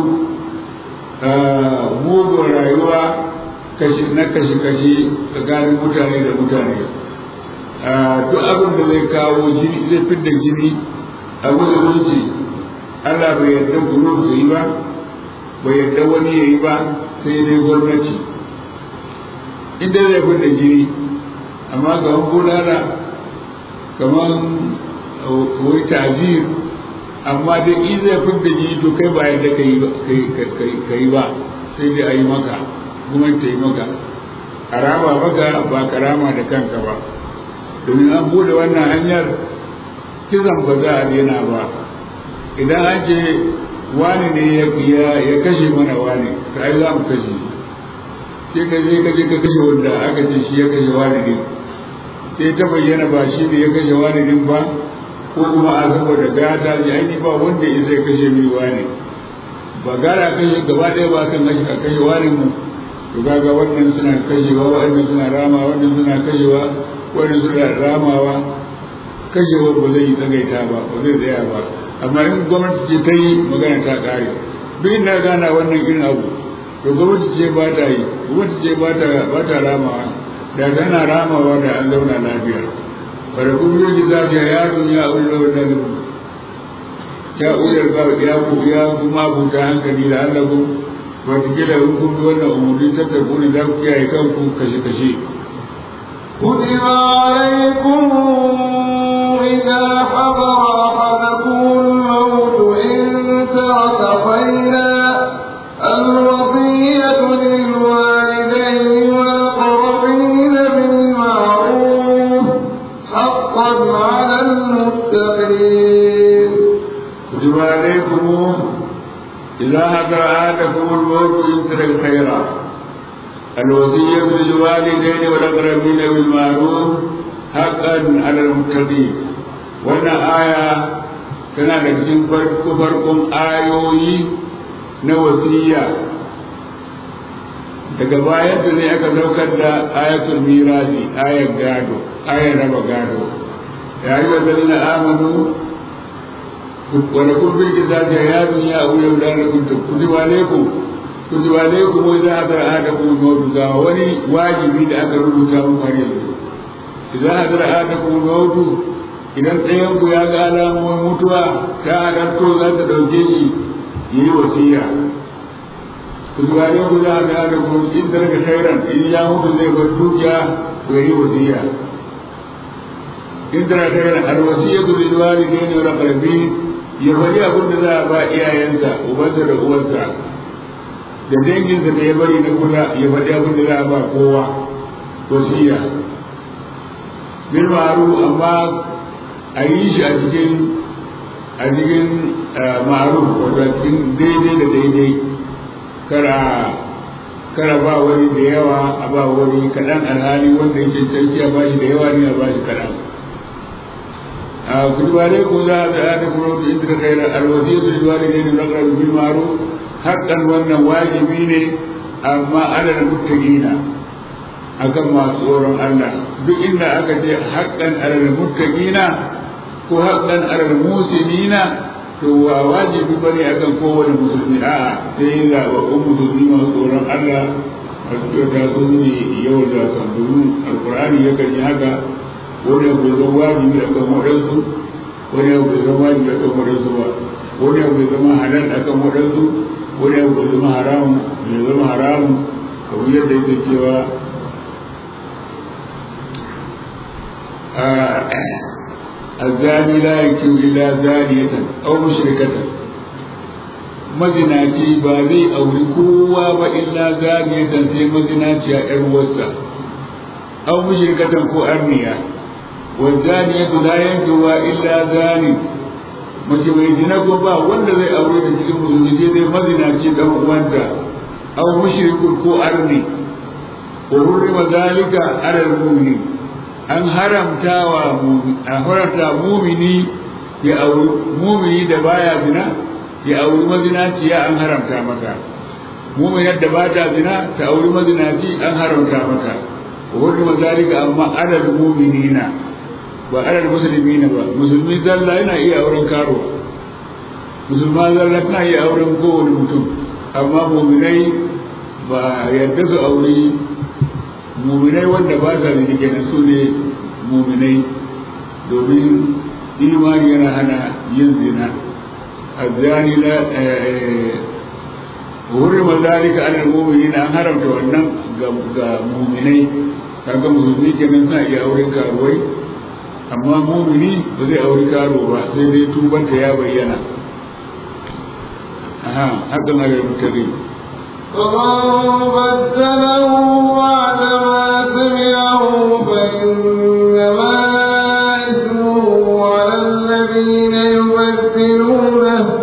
mugun rayuwa na kashi-kashi tsakanin mutane da mutane duk abin da zai kawo jini zai fidda jini a musulunci Allah bai yarda guru su yi ba bai yarda wani ya yi ba sai dai gwamnati inda zai fidda jini amma kamar bulala kamar wai tajir amma dai in zai fidda jini to kai ba yadda ka yi ba sai dai a yi maka gwamnati ta yi maka a rama maka ba ka rama da kanka ba domin an bude wannan hanyar kisan ba za a daina ba idan an ce wani ne ya kashe mana wani ka ai za mu kashe shi sai ka je ka je ka kashe wanda aka ce shi ya kashe wani ne sai ta bayyana ba shi ne ya kashe wani ne ba ko kuma a saboda gata ji aini ba wanda ya zai kashe mini wani ba gara kashe gaba ɗaya ba kan kashe a kashe wani mu to kaga wannan suna kashewa wannan suna rama wannan suna kashewa wannan suna ramawa kashewa ba zai yi tsagaita ba ba zai tsaya ba amma in gwamnati ce ta yi magana ta ƙare duk inda gana wannan irin abu to gwamnati ce ba ta yi gwamnati ce ba ta ba ta ramawa da tana ramawa da an zauna lafiya bada kuma yi za ta yaro ya ullo da ya uyar ba ya ku ya kuma buta hankali da Allah ku wataƙila in kun bi wannan umarni ta tafi ne za ku kiyaye kanku kashe-kashe. كتب عليكم إذا حضر أحدكم الموت إن ترك خيرا الوصية للوالدين والأقربين بالمعروف حقا على المتقين كتب عليكم إذا حضر أحدكم الموت إن ترك خيرا الوصية للوالدين والأقربين بالمعروف حقا على المتقين wannan aya tana da cikin farko farkon ayoyi na wasiya daga bayan da ne aka saukar da ayatul mirasi ayar gado ayar raba gado ya yi wa zalina amanu wanda kun fi gida da ya duniya a wuyan da na kunta kuziba alaikum kuziba alaikum wai za a zara ada kuma mawutu ga wani wajibi da aka rubuta muku har yanzu idan a zara ada kuma mawutu idan ɗayan ku ya ga alamomin mutuwa ta hadarto za ta ɗauke shi ya yi wasiya kuziba alaikum za a ga ada kuma in da daga khairan in ya mutu zai bar dukiya to ya yi wasiya in da daga khairan alwasiyatu lil walidayni wal aqrabin ya faɗi abin da za a ba iyayensa ubansa da uwarsa da danginsa da ya bari na kusa ya faɗi abin da za a ba kowa wasiya bil ma'ruf amma a yi shi a cikin a cikin ma'ruf wato a cikin daidai da daidai kara kara ba wani da yawa a ba wani kaɗan alhali wanda ya cancanci a ba shi da yawa ne a ba shi kaɗan كتب عليكم لا آتكم روت إن خير الوصية للوالدين والأقربين بالمعروف حقا وأن واجبين أما على المتقين akan masu tsoron Allah duk inda aka ce haƙƙan alal muttaqina ko haƙƙan alal musinina to wa wajibi bane akan kowane musulmi a'a sai ga wa musulmi masu tsoron Allah masu kyauta su ne yau da kan domin alkur'ani yakan yi haka wani abu ya zama wajibi a kan waɗansu wani abu ya zama wajibi a kan waɗansu ba wani abu ya zama halal a kan waɗansu wani abu ya zama haramun ya zama haramun kamar yadda yake cewa الزاني لا يكون إلا زانية أو مشركة mazinaci ba zai auri kowa ba illa zaniyatan sai mazinaci a ‘yar wasa, au mushrikatan ko arniya, wazaniyatu la yankewa illa zani mace mai zina ko ba wanda zai aure da cikin musulmi sai dai mazinaci dan uwanta au mushrikun ko arni wa hurrima zalika ala al-mu'minin an haramtawa an haramta mumini ya auri mumini da baya zina ya auri mazinaci ya an haramta maka muminar da ba ta zina ta auri mazinaci an haramta maka wa hurrima zalika amma ala al-mu'minina ba alal musulmi ne ba musulmi zalla yana iya auren karo musulma zalla tana iya auren kowane mutum amma muminai ba yadda su auri muminai wanda ba sa zini kenan su ne muminai domin imani yana hana yin zina الزاني لا حرم ذلك على المؤمنين an haramta wannan ga muminai kaga musulmi kenan suna iya auren karuwai amma mumini ba zai auri karo ba sai dai tubanta ya bayyana aha hakan ala mutaqin فمن بدله بعد ما سمعه فإنما إثمه على الذين يبدلونه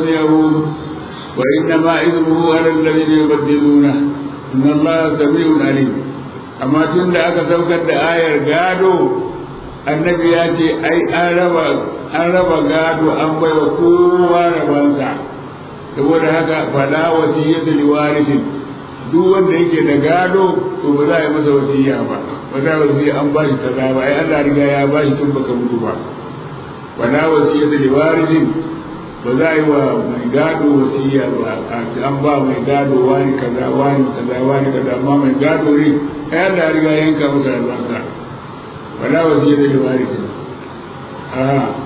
سمعه وإنما إثمه على الذين يبدلونه إن الله سميع عليم أما تند أكا سوكت آية قادو النبي ياتي أي أرب أرب قادو أم ويقوى ربانسا saboda haka fala wasiyyatu liwarithin duk wanda yake da gado to ba za a yi masa wasiyya ba ba za a wasiyya an ba shi kaza ba ai Allah riga ya ba shi tun baka mutu ba wala wasiyyatu liwarithin ba za a yi wa mai gado wasiya ba a ce an ba mai gado wani kaza wani kaza wani kaza amma mai gado ne ai Allah ya riga yanka masa albarka wala wasiya da libari ce a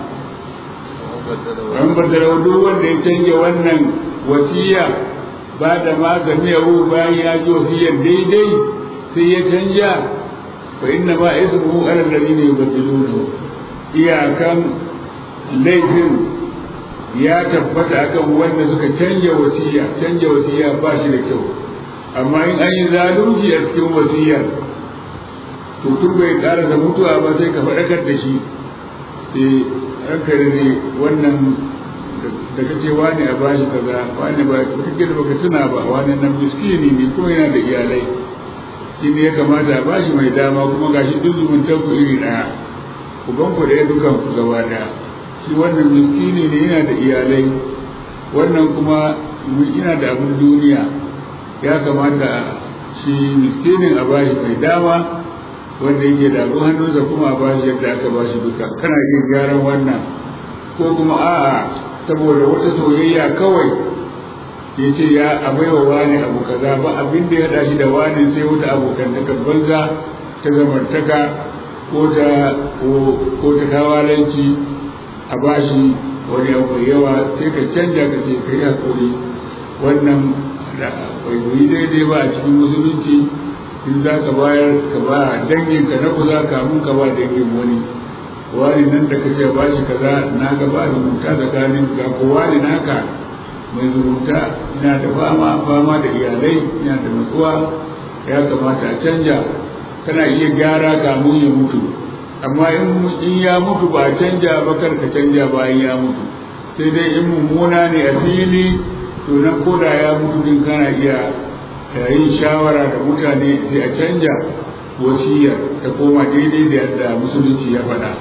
an badara duk wanda ya canja wannan wasiya ba da magani yahu bayan ya ji wasiyar daidai sai ya canja fa inna ma ismuhu ala alladhina yubaddiluna iyakan laifin ya tabbata akan wanda suka canja wasiya canja wasiya ba shi da kyau amma in an yi zalunci a cikin wasiyar to tun bai karasa mutuwa ba sai ka faɗakar da shi eh ranka ne wannan da kake wani a bashi kaza wani ba kake da baka tuna ba wani nan miskini ne kuma yana da iyalai shi ne ya kamata a bashi mai dama kuma gashi duk zumuntar ku iri ɗaya ku ban ku da dukan ku gaba ɗaya shi wannan miskini ne yana da iyalai wannan kuma yana da abin duniya ya kamata shi miskinin a bashi mai dama wanda yake da abin hannunsa kuma a bashi yadda aka bashi duka kana iya gyaran wannan ko kuma a'a saboda wata soyayya kawai ya ce ya abaiwa wani abu kaza ba abin da ya haɗa shi da wani sai wata abokantaka banza ta zamantaka ko ta ko ta kawalanci a bashi wani abu yawa sai ka canja ka ce kai hakuri wannan bai yi daidai ba a cikin musulunci in za ka bayar ka ba dangin ka na kuza kamun ka ba dangin wani wani nan da kace ba shi kaza na ga ba zumunta tsakanin ga ko wani naka mai zumunta ina da fama fama da iyalai ina da matsuwa ya kamata a canja kana iya gyara kamun ya mutu amma in ya mutu ba canja ba kar ka canja bayan ya mutu sai dai in mummuna ne a fili to nan koda ya mutu din kana iya yin shawara da mutane sai a canja wasiyar ta koma daidai da yadda musulunci ya faɗa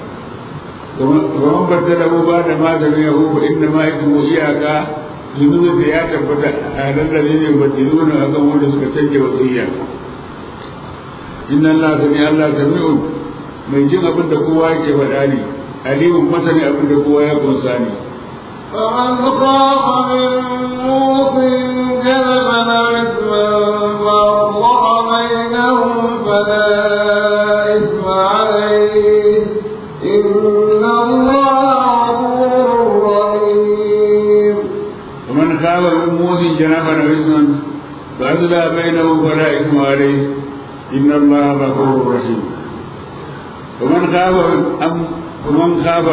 ومن بدله بعد ما سمعه فإنما اسمه إياك zunubin da ya tabbata a nan da ne badilu na akan wanda suka canje wasiyya inna Allah sami Allah sami'un mai jin abin da kowa yake faɗa ne alimun masani abin da kowa ya kunsa ne فمن خاف من موص جنبا إثما فأصلح بينهم فلا إثم عليه إن الله غفور رحيم ومن خاف من موص جنبا إثما فأصلح بينهم فلا إثم عليه إن الله غفور رحيم ومن خاف أم ومن خاف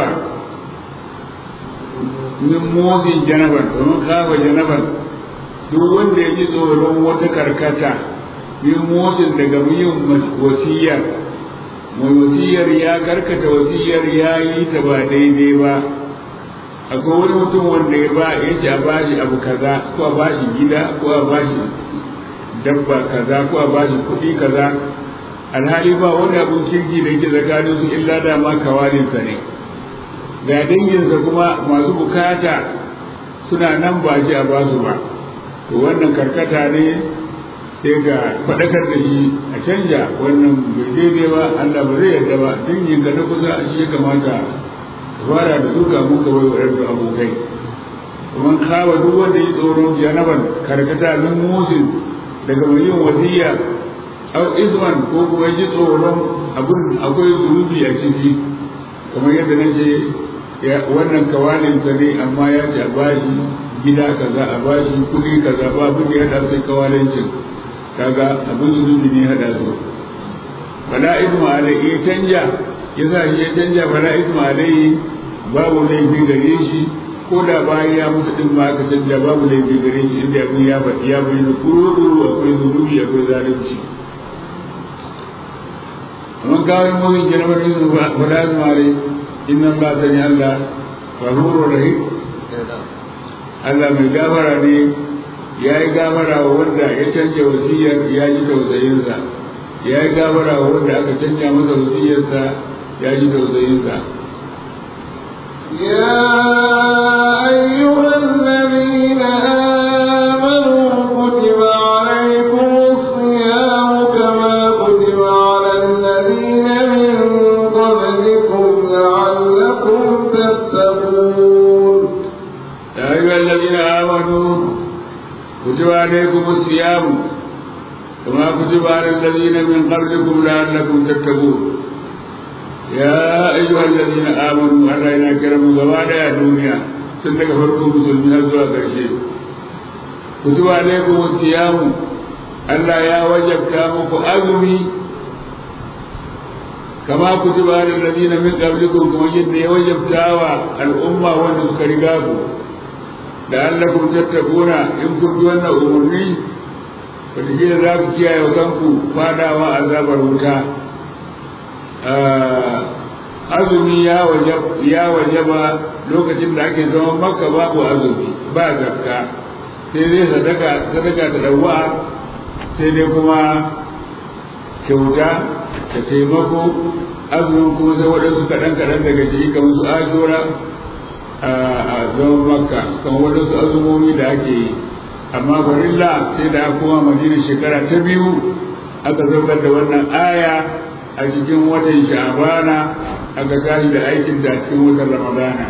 min motsin janaban domin kafa janaban duk wanda ya ji tsoron wata karkata min motsin daga yin wasiyar mai wasiyar ya karkata wasiyar ya yi ta ba daidai ba akwai wani mutum wanda ya ba ya ce a bashi abu kaza ko a bashi gida ko a bashi dabba kaza ko a bashi kuɗi kaza alhali ba wani abun kirki da yake tsakanin su illa da ma kawalinsa ne ga danginsa kuma masu bukata suna nan ba shi a basu ba to wannan karkata ne sai ga faɗakar da shi a canja wannan bai daidai ba Allah ba zai yarda ba dangin ka na kusa shi ya kamata fara da duka mun ka bai wa abokai kuma kawa duk wanda yi tsoron janaban karkata min musin daga mai yin wasiya au isman ko kuma ji tsoron abin akwai zunubi a ciki kamar yadda na ce wannan kawalinsa ne amma ya ce a bashi gida kaza a bashi kuɗi kaza ba abin da ya haɗa sai kawalincin kaga abin zunubi ne haɗa su fala isma alai ya canja ya sa shi ya canja fala isma alai babu laifi gare shi ko da bayan ya mutu din ma aka canja babu laifi gare shi inda abin ya faɗi ya bayyana kuru akwai zunubi akwai zalunci amma kawai mutum jarabar yin fala isma alai inna Allah sani Allah ghafurur rahim Allah mai gafara ne ya yi gafara wa wanda ya canja wasiyar ya ji tausayinsa ya yi gafara wa wanda aka canja masa wasiyarsa ya ji tausayinsa يا أيها الذين آمنوا كتب عليكم الصيام كما كتب على الذين من قبلكم لعلكم تتقون يا أيها الذين آمنوا كتب عليكم الصيام كما كتب على الذين من قبلكم لعلكم تتقون يا أيها الذين آمنوا ألا إنا كرموا زوالا يا دنيا سنك فرقوا مسلمين هزوا كرشي كتب عليكم الصيام ألا يا وجب كامك أزمي كما كتب على الذين من قبلكم كما جد وجب تاوى الأمة ونسكرقاكم لعلكم تتقون إن كنتم أن أمرني wataƙila za ku kiyaye wa kanku fadawa azabar wuta azumi ya waje ba lokacin da ake zama makka babu azumi ba zakka sai dai sadaka sadaka da dawa sai dai kuma kyauta da taimako azumin kuma sai waɗansu kaɗan kaɗan daga ciki kamar su ajora a zaman makka kamar waɗansu azumomi da ake yi amma farilla sai da aka koma madina shekara ta biyu aka saukar da wannan aya a cikin watan sha'abana aka tashi da aikin da cikin watan ramadana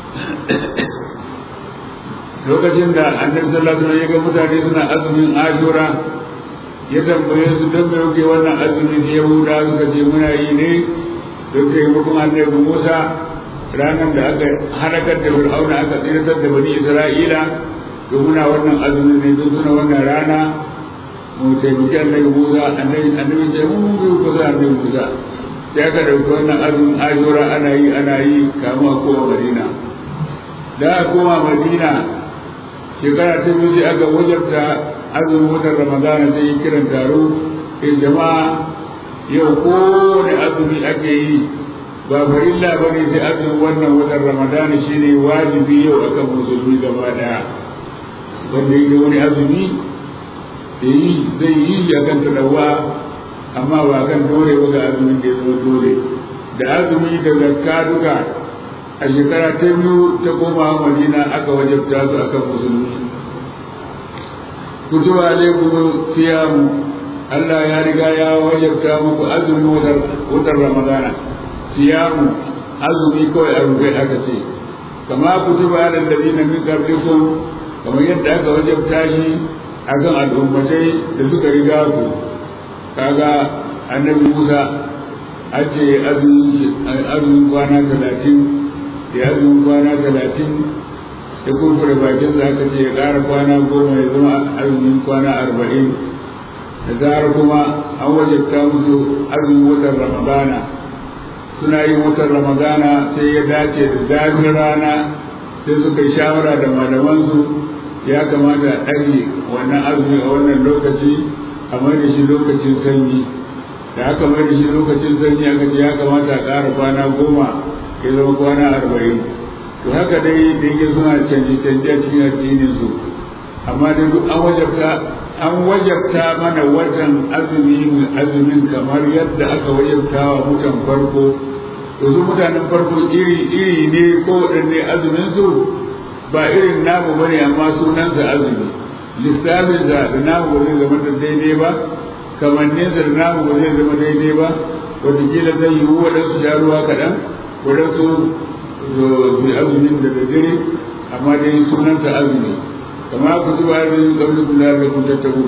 lokacin da annabi sallallahu alaihi wasallam ya ga mutane suna azumin ashura ya tambaye su don me yake wannan azumi da yahuda suka ce muna yi ne don taimakon annabi musa ranar da aka halakar da fir'auna aka tsiratar da bani isra'ila to muna wannan azumin ne don suna wannan rana mu taimaki annabi Musa annabi annabi ce mun mun ko za annabi Musa sai aka dauki wannan azumin ajura ana yi ana yi kamu a kowa Madina da a koma Madina shekara ta biyu sai aka wajabta azumin watan Ramadana sai yi kiran taro in jama'a yau kowane azumi ake yi ba farilla ba ne sai azumin wannan watan Ramadana shine wajibi yau akan musulmi gaba daya wanda yake wani azumi zai yi shi akan tadawa amma ba kan dole ba ga azumin da ya zama dole da azumi da zakka duka a shekara ta biyu ta koma madina aka wajabta su akan musulmi kutuba alaikum siyamu Allah ya riga ya wajabta muku azumi wutar ramadana siyamu azumi kawai a rufe aka ce kama kutuba alal ladina min qablikum kamar yadda aka wajabta shi a kan al'ummatai da suka riga ku kaga annabi musa an ce azumin kwana talatin da azumin kwana talatin ya kurkure bakin da aka ce ya ƙara kwana goma ya zama azumin kwana arba'in da zarar kuma an wajabta musu azumin watan ramadana suna yin watan ramadana sai ya dace da zafin rana sai suka yi shawara da malamansu ya kamata a ɗage wannan azumi a wannan lokaci a mai da shi lokacin sanyi da aka mai da shi lokacin sanyi aka ce ya kamata a ƙara kwana goma ya zama kwana arba'in to haka dai da yake suna canji canji a cikin addinin su amma dai duk an wajabta an wajabta mana watan azumi mai azumin kamar yadda aka wajabta wa mutan farko to su mutanen farko iri iri ne ko waɗanne azumin su ba irin namu bane amma sunansa azumi lissafin da da namu ba zai zama daidai ba kamannin da namu ba zai zama daidai ba wataƙila zai yi waɗansu sha ruwa kaɗan waɗansu su yi azumin da daddare amma dai sunansa azumi kama ku zuba azumin ƙaunin kula da kun tattabu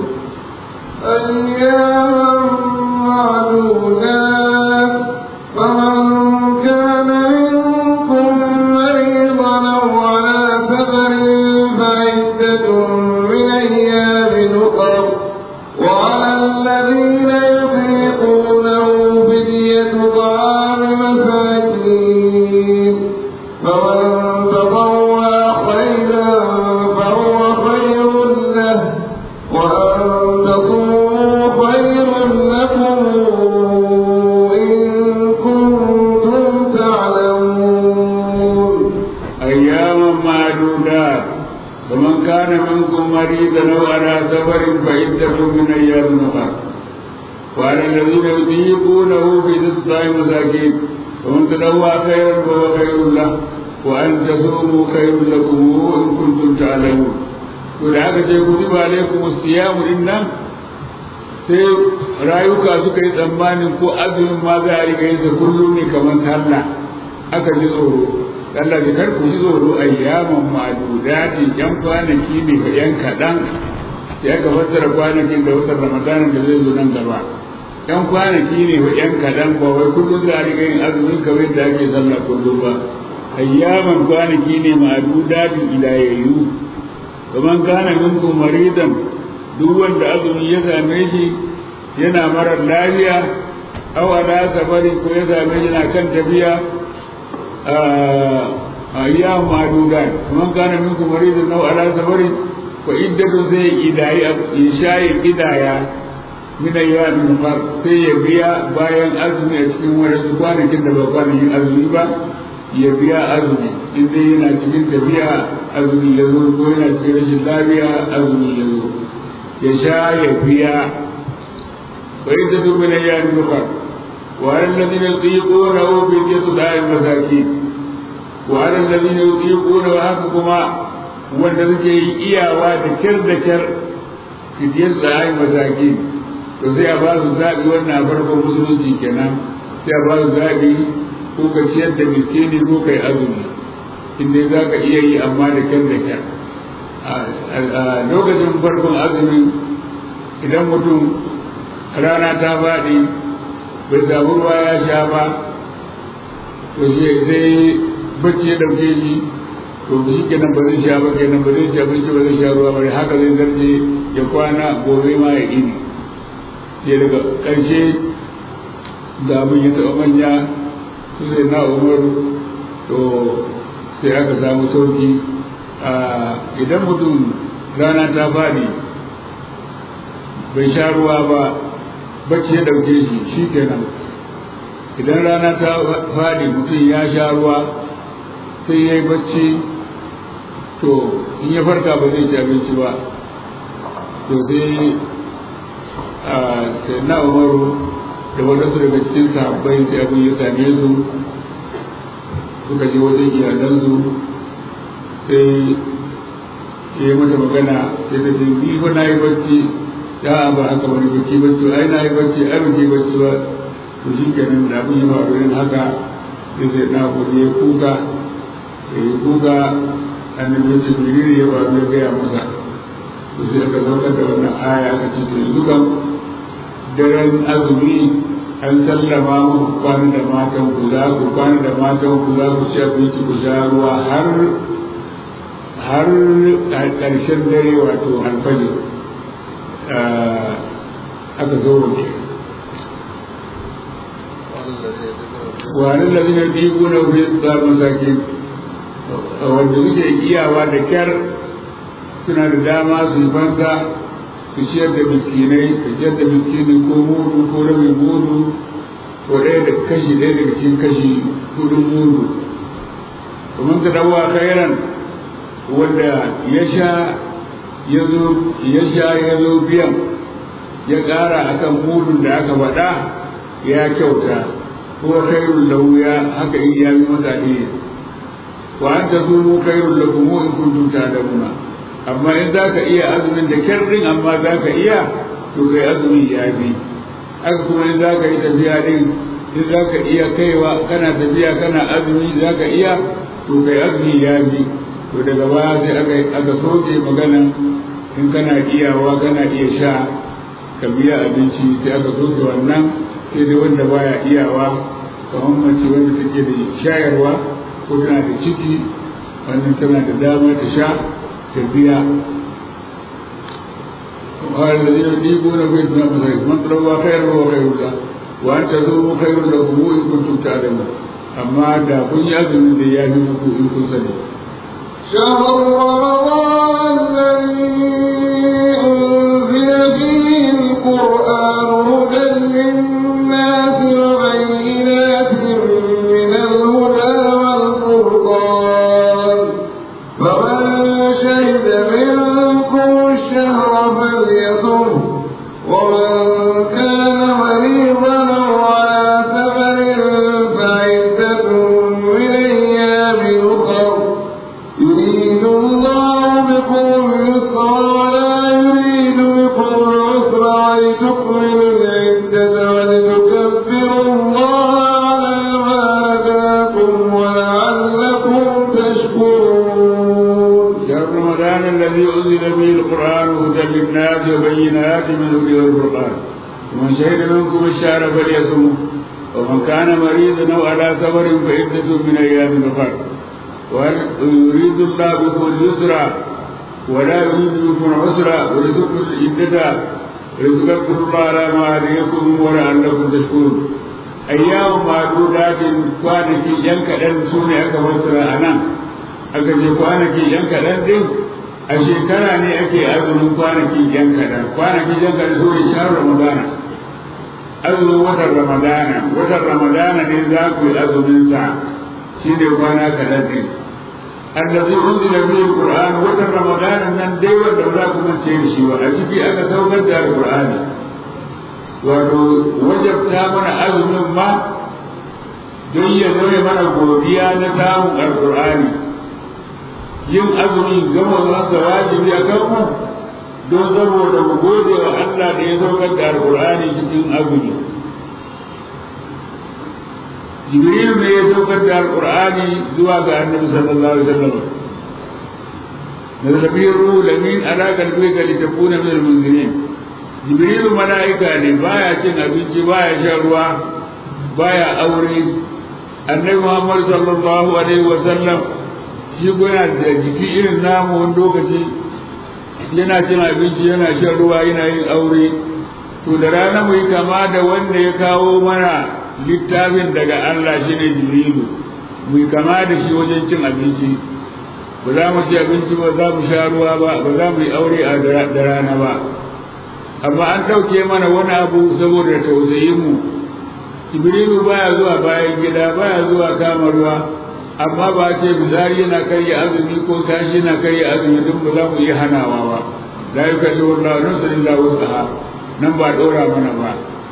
أياما معدودات فمن كان منكم مريضا أو على سفر فعدة من أيام أخر وعلى الذين يطيقونه فدية طعام مساكين فمن تطوع خيرا فهو خير له وأن تصوموا خير لكم كان منكم مريضا أو على سفر فعدة من أيام أخرى وعلى الذين يطيقونه في تسع مساكين ومن تدوى خيرا فهو خير له وأن تصوموا خير لكم إن كنتم تعلمون ولهذا كتب عليكم الصيام إن sai rayuka suka yi tsammanin ko azumin ma za a riga yin kullum ne kamar sallah aka ji tsoro Allah ya kar ku ji tsoro ayyaman ma'dudati yan kwanaki ne ga yan kaɗan sai aka fassara kwanakin da watan ramadanin da zai zo nan gaba yan kwanaki ne wa yan kaɗan ba wai kullum za a riga yin azumin kamar da ake sallah kullum ba ayyaman kwanaki ne ma'dudati ilayayyu kaman kana minkum maridan duk wanda azumi ya same shi yana marar lafiya aw ala safari ko ya same shi na kan tafiya ayyam ma'dudat man kana minkum maridan aw ala safari fa iddatu zai idai ya shayi idaya min ayyamin far sai ya biya bayan azumi a cikin wani kwanakin da ba kwanakin azumi ba ya biya azumi in dai yana cikin tafiya azumi ya zo ko yana cikin rashin lafiya azumi ya zo ya sha ya biya wa yadda duk min ayyamin ukhra wa alladhina yutiquna bi yadu da'i masakin wa alladhina yutiquna wa haka kuma wanda suke yi iyawa da kyar da kyar fidiyar da'i masakin to sai a ba su zaɓi wannan farkon musulunci kenan sai a ba su zaɓi ko ka ciyar da miskini ko kai azumi inda za ka iya yi amma da kyar da kyar a lokacin farkon azumi idan mutum rana ta faɗi bai samu ruwa ya sha ba to sai bacci ya ɗauke shi to shi kenan ba zai sha ba kenan ba zai ci abinci ba zai sha ruwa ba haka zai zarce ya kwana gobe ma ya ini sai daga ƙarshe da abin ya taɓa manya su sai na umaru to sai aka samu sauki idan mutum rana ta faɗi bai sha ruwa ba bacci ya ɗauke shi shi kenan idan rana ta faɗi mutum ya sha ruwa sai ya yi bacci to in ya farka ba zai ci abinci ba to sai sai na umaru da wadansu daga cikin sahabbai sai abin ya same su suka je wajen iyalansu sai ya yi mata magana sai ta ce ni fa na yi bacci ya ba haka wani bacci bacci ai na yi bacci ai ba ke bacci ba to shi kenan da abin ya faru yin haka sai sai na kuɗi ya kuka ya yi kuka annabi ya ce menene ya faru ya gaya masa to sai aka saukar da wannan aya aka ce to yanzu kam daren azumi an sallama muku kwana da matan ku za ku kwana da matan ku za ku ci abinci ku sha ruwa har har ƙarshen dare wato alfajir aka zo waje wani lalina biyu na wuri tsarin sake wanda suke iyawa da kyar suna da dama su yi banza su ciyar da miskinai su ciyar da miskinai ko mudu ko rabin mudu ko ɗaya da kashi ɗaya daga cikin kashi hudun mudu domin ka dawo khairan wanda ya sha ya zo ya sha ya zo biyan ya ƙara akan mudun da aka faɗa ya kyauta ko khairul lahu ya haka in ya yi masa ne wa an tazumu khairul lakum in kuntum ta'lamuna amma in za ka iya azumin da kyarrin amma za ka iya to kai azumi ya bi haka kuma in za ka yi tafiya din in za ka iya kaiwa kana tafiya kana azumi za ka iya to kai azumi ya bi to daga baya sai aka aka soke magana in kana iyawa kana iya sha ka biya abinci sai aka soke wannan sai dai wanda baya iyawa kamar mace wanda take da shayarwa ko tana da ciki wannan tana da dama ta sha tafiya وقال الذين يطيقون في الدنيا مساكين من طلب خير وهو خير له وان تزوروا خير لكم ان كنتم تعلمون اما دا كن يأذن دي يا نمكو ان كنت سني شهر رمضان الذي أنزل فيه القرآن هدى للناس وبينات من الهدى والفرقان فمن شهد منه القرآن هدى للناس وبينات من الهدى والفرقان ومن شهد منكم الشهر فليصمه ومن كان مريضا أو على سفر فعدة من أيام أخر ويريد الله بكم اليسر ولا يريد بكم العسر ولتكملوا العدة ولتذكروا الله على ما هديكم ولعلكم تشكرون أيام معدودات kwanaki yan kaɗan su ne aka fassara a nan aka ce kwanaki yan kaɗan din a shekara ne ake azumin kwanaki yan kaɗan kwanaki yan kaɗan su ne shahar ramadana azumin watan ramadana watan ramadana ne za ku yi azumin sa shi ne kwana kaɗan din allazi unzila fihi alquran watan ramadana nan dai wanda za ku mance da shi ba a ciki aka saukar da alqur'ani wato wajabta mana azumin ma don ya zama mana godiya na samun alqur'ani yin azumi gama masa wajibi a kanmu don saboda mu gode wa Allah da ya saukar da alqur'ani cikin azumi jibril ne ya saukar da alqur'ani zuwa ga annabi sallallahu alaihi wasallam نزل به الروح الامين على قلبك لتكون من المنذرين jibrilu mala'ika ne baya cin abinci baya shan ruwa baya aure annabi muhammad sallallahu alaihi wa sallam shi yana da jiki irin namu wani lokaci yana cin abinci yana shan ruwa yana yin aure to da rana mu yi kama da wanda ya kawo mana littafin daga Allah shi ne jibrilu mu yi kama da shi wajen cin abinci ba za mu ci abinci ba za mu sha ruwa ba ba za mu yi aure a da rana ba amma an ɗauke mana wani abu saboda tausayin mu jibrilu baya zuwa bayan gida baya zuwa kama ruwa amma ba ce bizari yana karya azumi ko kashi yana karya azumi duk ba za mu iya hanawa ba la yukallifu Allahu nafsan illa wus'aha nan ba ɗora mana ba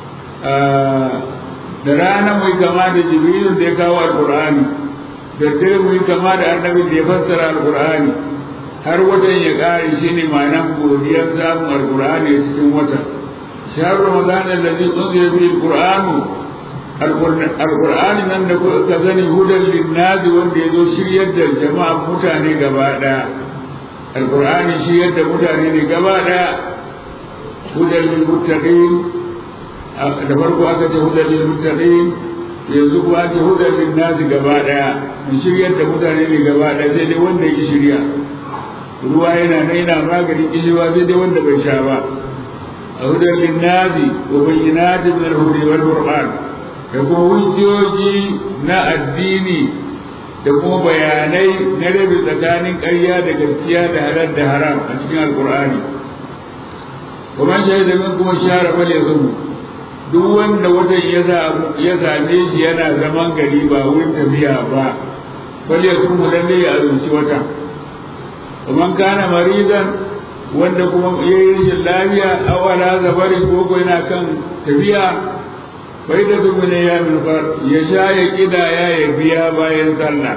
da rana mu yi kama da jibrilu da ya kawo alqur'ani da dare mu yi kama da annabi da ya fassara alqur'ani har watan ya ƙare shi ne ma'anar godiyar samun alƙur'ani a cikin watan shahar ramadan allazi unzila fihi alqur'anu alqur'ani nan da kuka sani hudan linnazi wanda ya zo shiryar da jama'a mutane gaba ɗaya alqur'ani shiryar da mutane ne gaba ɗaya hudan lil muttaqin da farko aka ce hudan lil muttaqin yanzu kuwa ce hudan linnazi gaba ɗaya shiryar da mutane ne gaba ɗaya sai dai wanda ya shirya ruwa yana nan yana maganin kishiwa sai dai wanda bai sha ba a hudar linnazi wa bayyinati min al-hudi wal qur'an da kuma hujjoji na addini da kuma bayanai na rabi tsakanin ƙarya da gaskiya da halal da haram a cikin alqur'ani wa man shahida min kuma shahara fal yazum duk wanda watan ya same shi yana zaman gari ba wurin tafiya ba fal yazum lalle ya azumci watan ومن كان مريضا wanda kuma ya yi rashin lafiya awala zabari ko ko yana kan tafiya bai da dubu ne ya milfar ya sha ya kida ya ya biya bayan sallah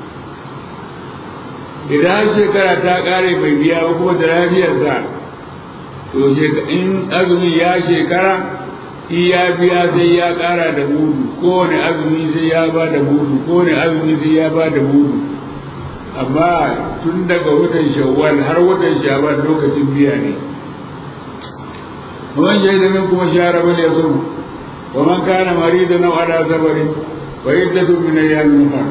idan shekara ta kare bai biya ba kuma da lafiyarsa to in azumi ya shekara in ya biya sai ya kara da mudu kowane azumi sai ya ba da mudu kowane azumi sai ya ba da mudu amma tun daga watan shawwal har watan shaban lokacin biya ne ومن شهد منكم الشهر فليصم ومن كان مريضا او على سفر وعدة من ايام اخر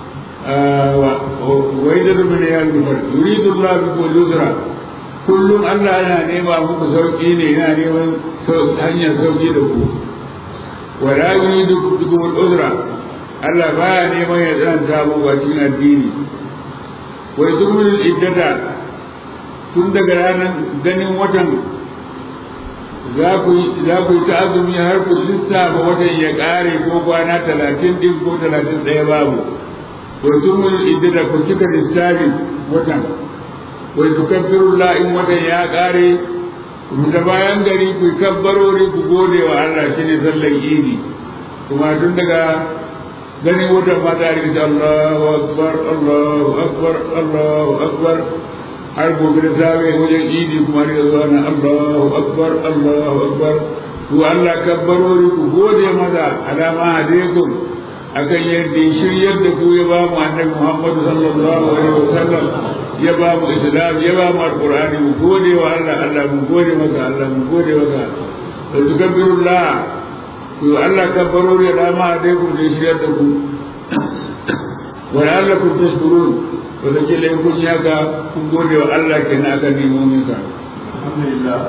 وعدة من ايام اخر يريد الله بكم اليسر kullum Allah yana nema muku sauki ne yana neman hanyar sauki da ku wala yuridu bikum al-usra Allah baya neman ya tsananta muku a cikin addini wai zumul iddata tun daga ranar ganin watan za ku yi ta azumi har ku lissafa watan ya ƙare ko kwana talatin din ko talatin ɗaya babu wai zumul iddata ku cika lissafin watan wai tukabbirullah in watan ya ƙare da bayan gari ku kabbarori ku gode wa Allah shine sallar idi kuma tun daga gani wata mata a rikita Allahu akbar Allahu akbar Allahu akbar har gobe da safe wajen idi kuma rika zuwa na Allahu akbar Allahu akbar ku Allah kabbarori ku gode maza alama alaikum akan yadda shiryar da ku ya ba mu annabi Muhammad sallallahu alaihi wasallam ya ba mu islam ya ba mu alqur'ani mu gode wa Allah Allah mu gode maka Allah mu gode maka da tukabbirullah to Allah kabbarori da ma dai ku da shi da ku wa la'allakum tashkurun wanda ke lai kun yaka kun gode wa Allah kenan aka nemo min sa alhamdulillah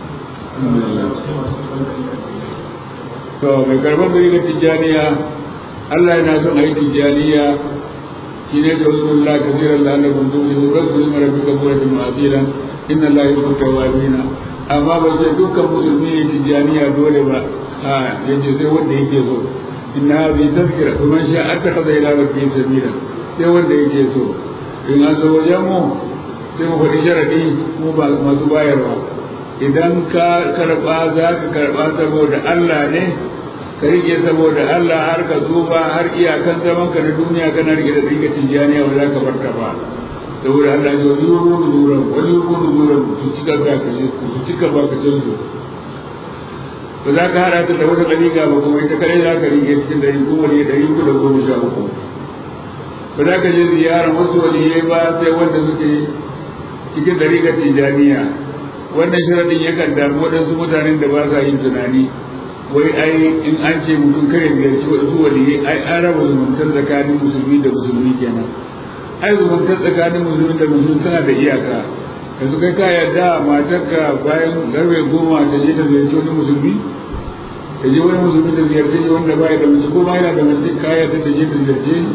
to mai karban bai ga tijjaniya Allah yana son a yi tijjaniya shi ne da wasu Allah kasiran da Allah kun zuwa da rasu yi mara bika kura da ma'azira inna Allah ya kuka wabina amma ba ce dukkan musulmi ne tijjaniya dole ba a yace sai wanda yake so inna hadhihi tazkira kuma sha aka kaza ila rabbi sabila sai wanda yake so in an zo wajen mu sai mu faɗi sharadi mu ba masu bayarwa idan ka karɓa za ka karɓa saboda Allah ne ka rike saboda Allah har ka tsufa har iyakan zaman ka na duniya kana rike da rike tijjaniya ba za ka barka ba saboda Allah ya yi wani nuran wani wani nuran su cika ba ka su cika ba ka can su ba za ka hada ta da wata ɗariƙa ba kuma ita kare za ka rike cikin ɗari kuma ne ɗari uku da goma sha uku ba za ka je ziyarar wasu waliyai ba sai wanda suke cikin ɗariƙar tijjaniya wannan shiradin yakan damu waɗansu mutanen da ba sa yin tunani wai ai in an ce mutum kare ziyarci wasu waliyai ai an raba zumuntar tsakanin musulmi da musulmi kenan ai zumuntar tsakanin musulmi da musulmi tana da iyaka yanzu kai ka yarda matarka bayan garbe goma da je ta ziyarci wani musulmi da je wani musulmi da ziyarce shi wanda baya da mace ko ma yana da mace ka yarda da je ta ziyarce shi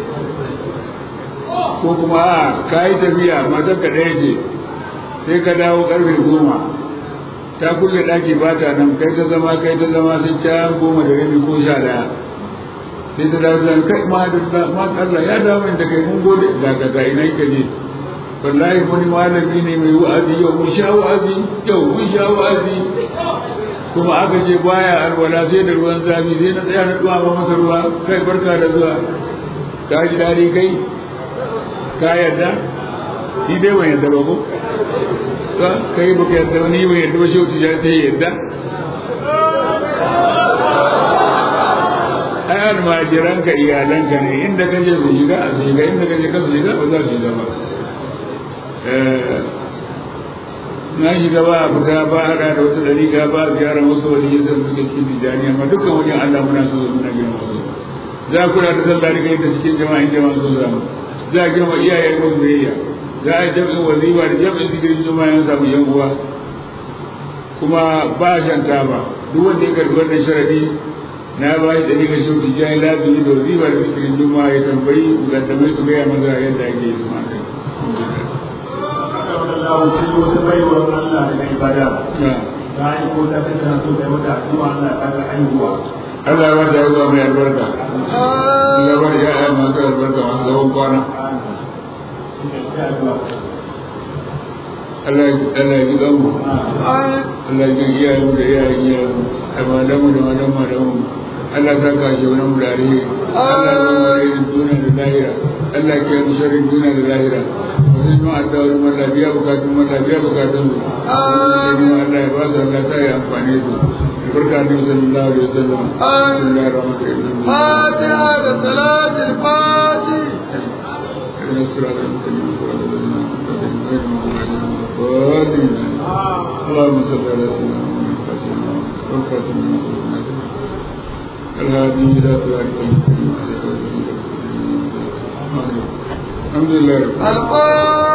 ko kuma a ka yi tafiya matarka ɗaya ce sai ka dawo karfe goma ta kulle ɗaki ba ta nan kai ta zama kai ta zama sai ta goma da rabi ko sha ɗaya sai ta dawo zan kai ma da ma Allah ya dawo da kai mun gode da ka ga ina ka je wallahi wani malami ne mai wa'azi yau mun sha wa'azi yau mun sha wa'azi kuma aka je baya alwala sai da ruwan zafi sai na tsaya na duwa masa ruwa kai barka da zuwa ka ji daɗi kai ka yarda ni dai ban yarda ba ko kai baka yarda ba ni ban yarda ba shehu tijani ta yarda ai almajiranka iyalanka ne inda kaje su shiga a shiga inda kaje ka su shiga ba za su shiga ba na shiga ba a fita ba a hada da wata dariƙa ba a ziyara wasu wani yin zan suke cikin tijani amma dukkan wajen Allah muna so muna girma su za a kula da sallah rika yin ta cikin jama'in jama'a sun samu za a girma iyayen mun biyayya za a jam'in wazifa da jam'in zikirin juma'a yan samu yan uwa kuma ba shan taba duk wanda ya karbi wannan sharadi na ba shi dalilin shi ku jai lazumi da wazifa da zikirin juma'a ya tambayi mukaddamai su gaya maza yadda ake yi kuma kai Allah ce wata baiwar Allah daga ibada ta yi ko ta kai tana so kai mata addu'a Allah ta ga aihuwa Allah ya wata yawa mai albarka Allah ya wata ya'ya masu albarka masu zaman kwana Allah ya ji ganmu Allah ya ji iyayen da iyayen iyayen da malamu da malamu malamu Allah ta kashe wani mu da alheri Allah ya zama da irin duniya da lahira Allah ya yi sharrin duniya da lahira wasu yi ma'adda wani malla biya bukatun malla biya bukatun su Allah ya ba su Allah ta yi amfani su barka ne sallallahu alaihi wasallam bismillahir rahmanir rahim فاتحة صلاة الفاتح اهدنا الصراط المستقيم صراط الذين انعمت عليهم غير المغضوب عليهم ولا الضالين اللهم صل على سيدنا محمد فاتحنا والخاتم لما سبقنا الهادي الى صراطك المستقيم وعلى اله وصحبه الحمد لله رب العالمين الفاتحة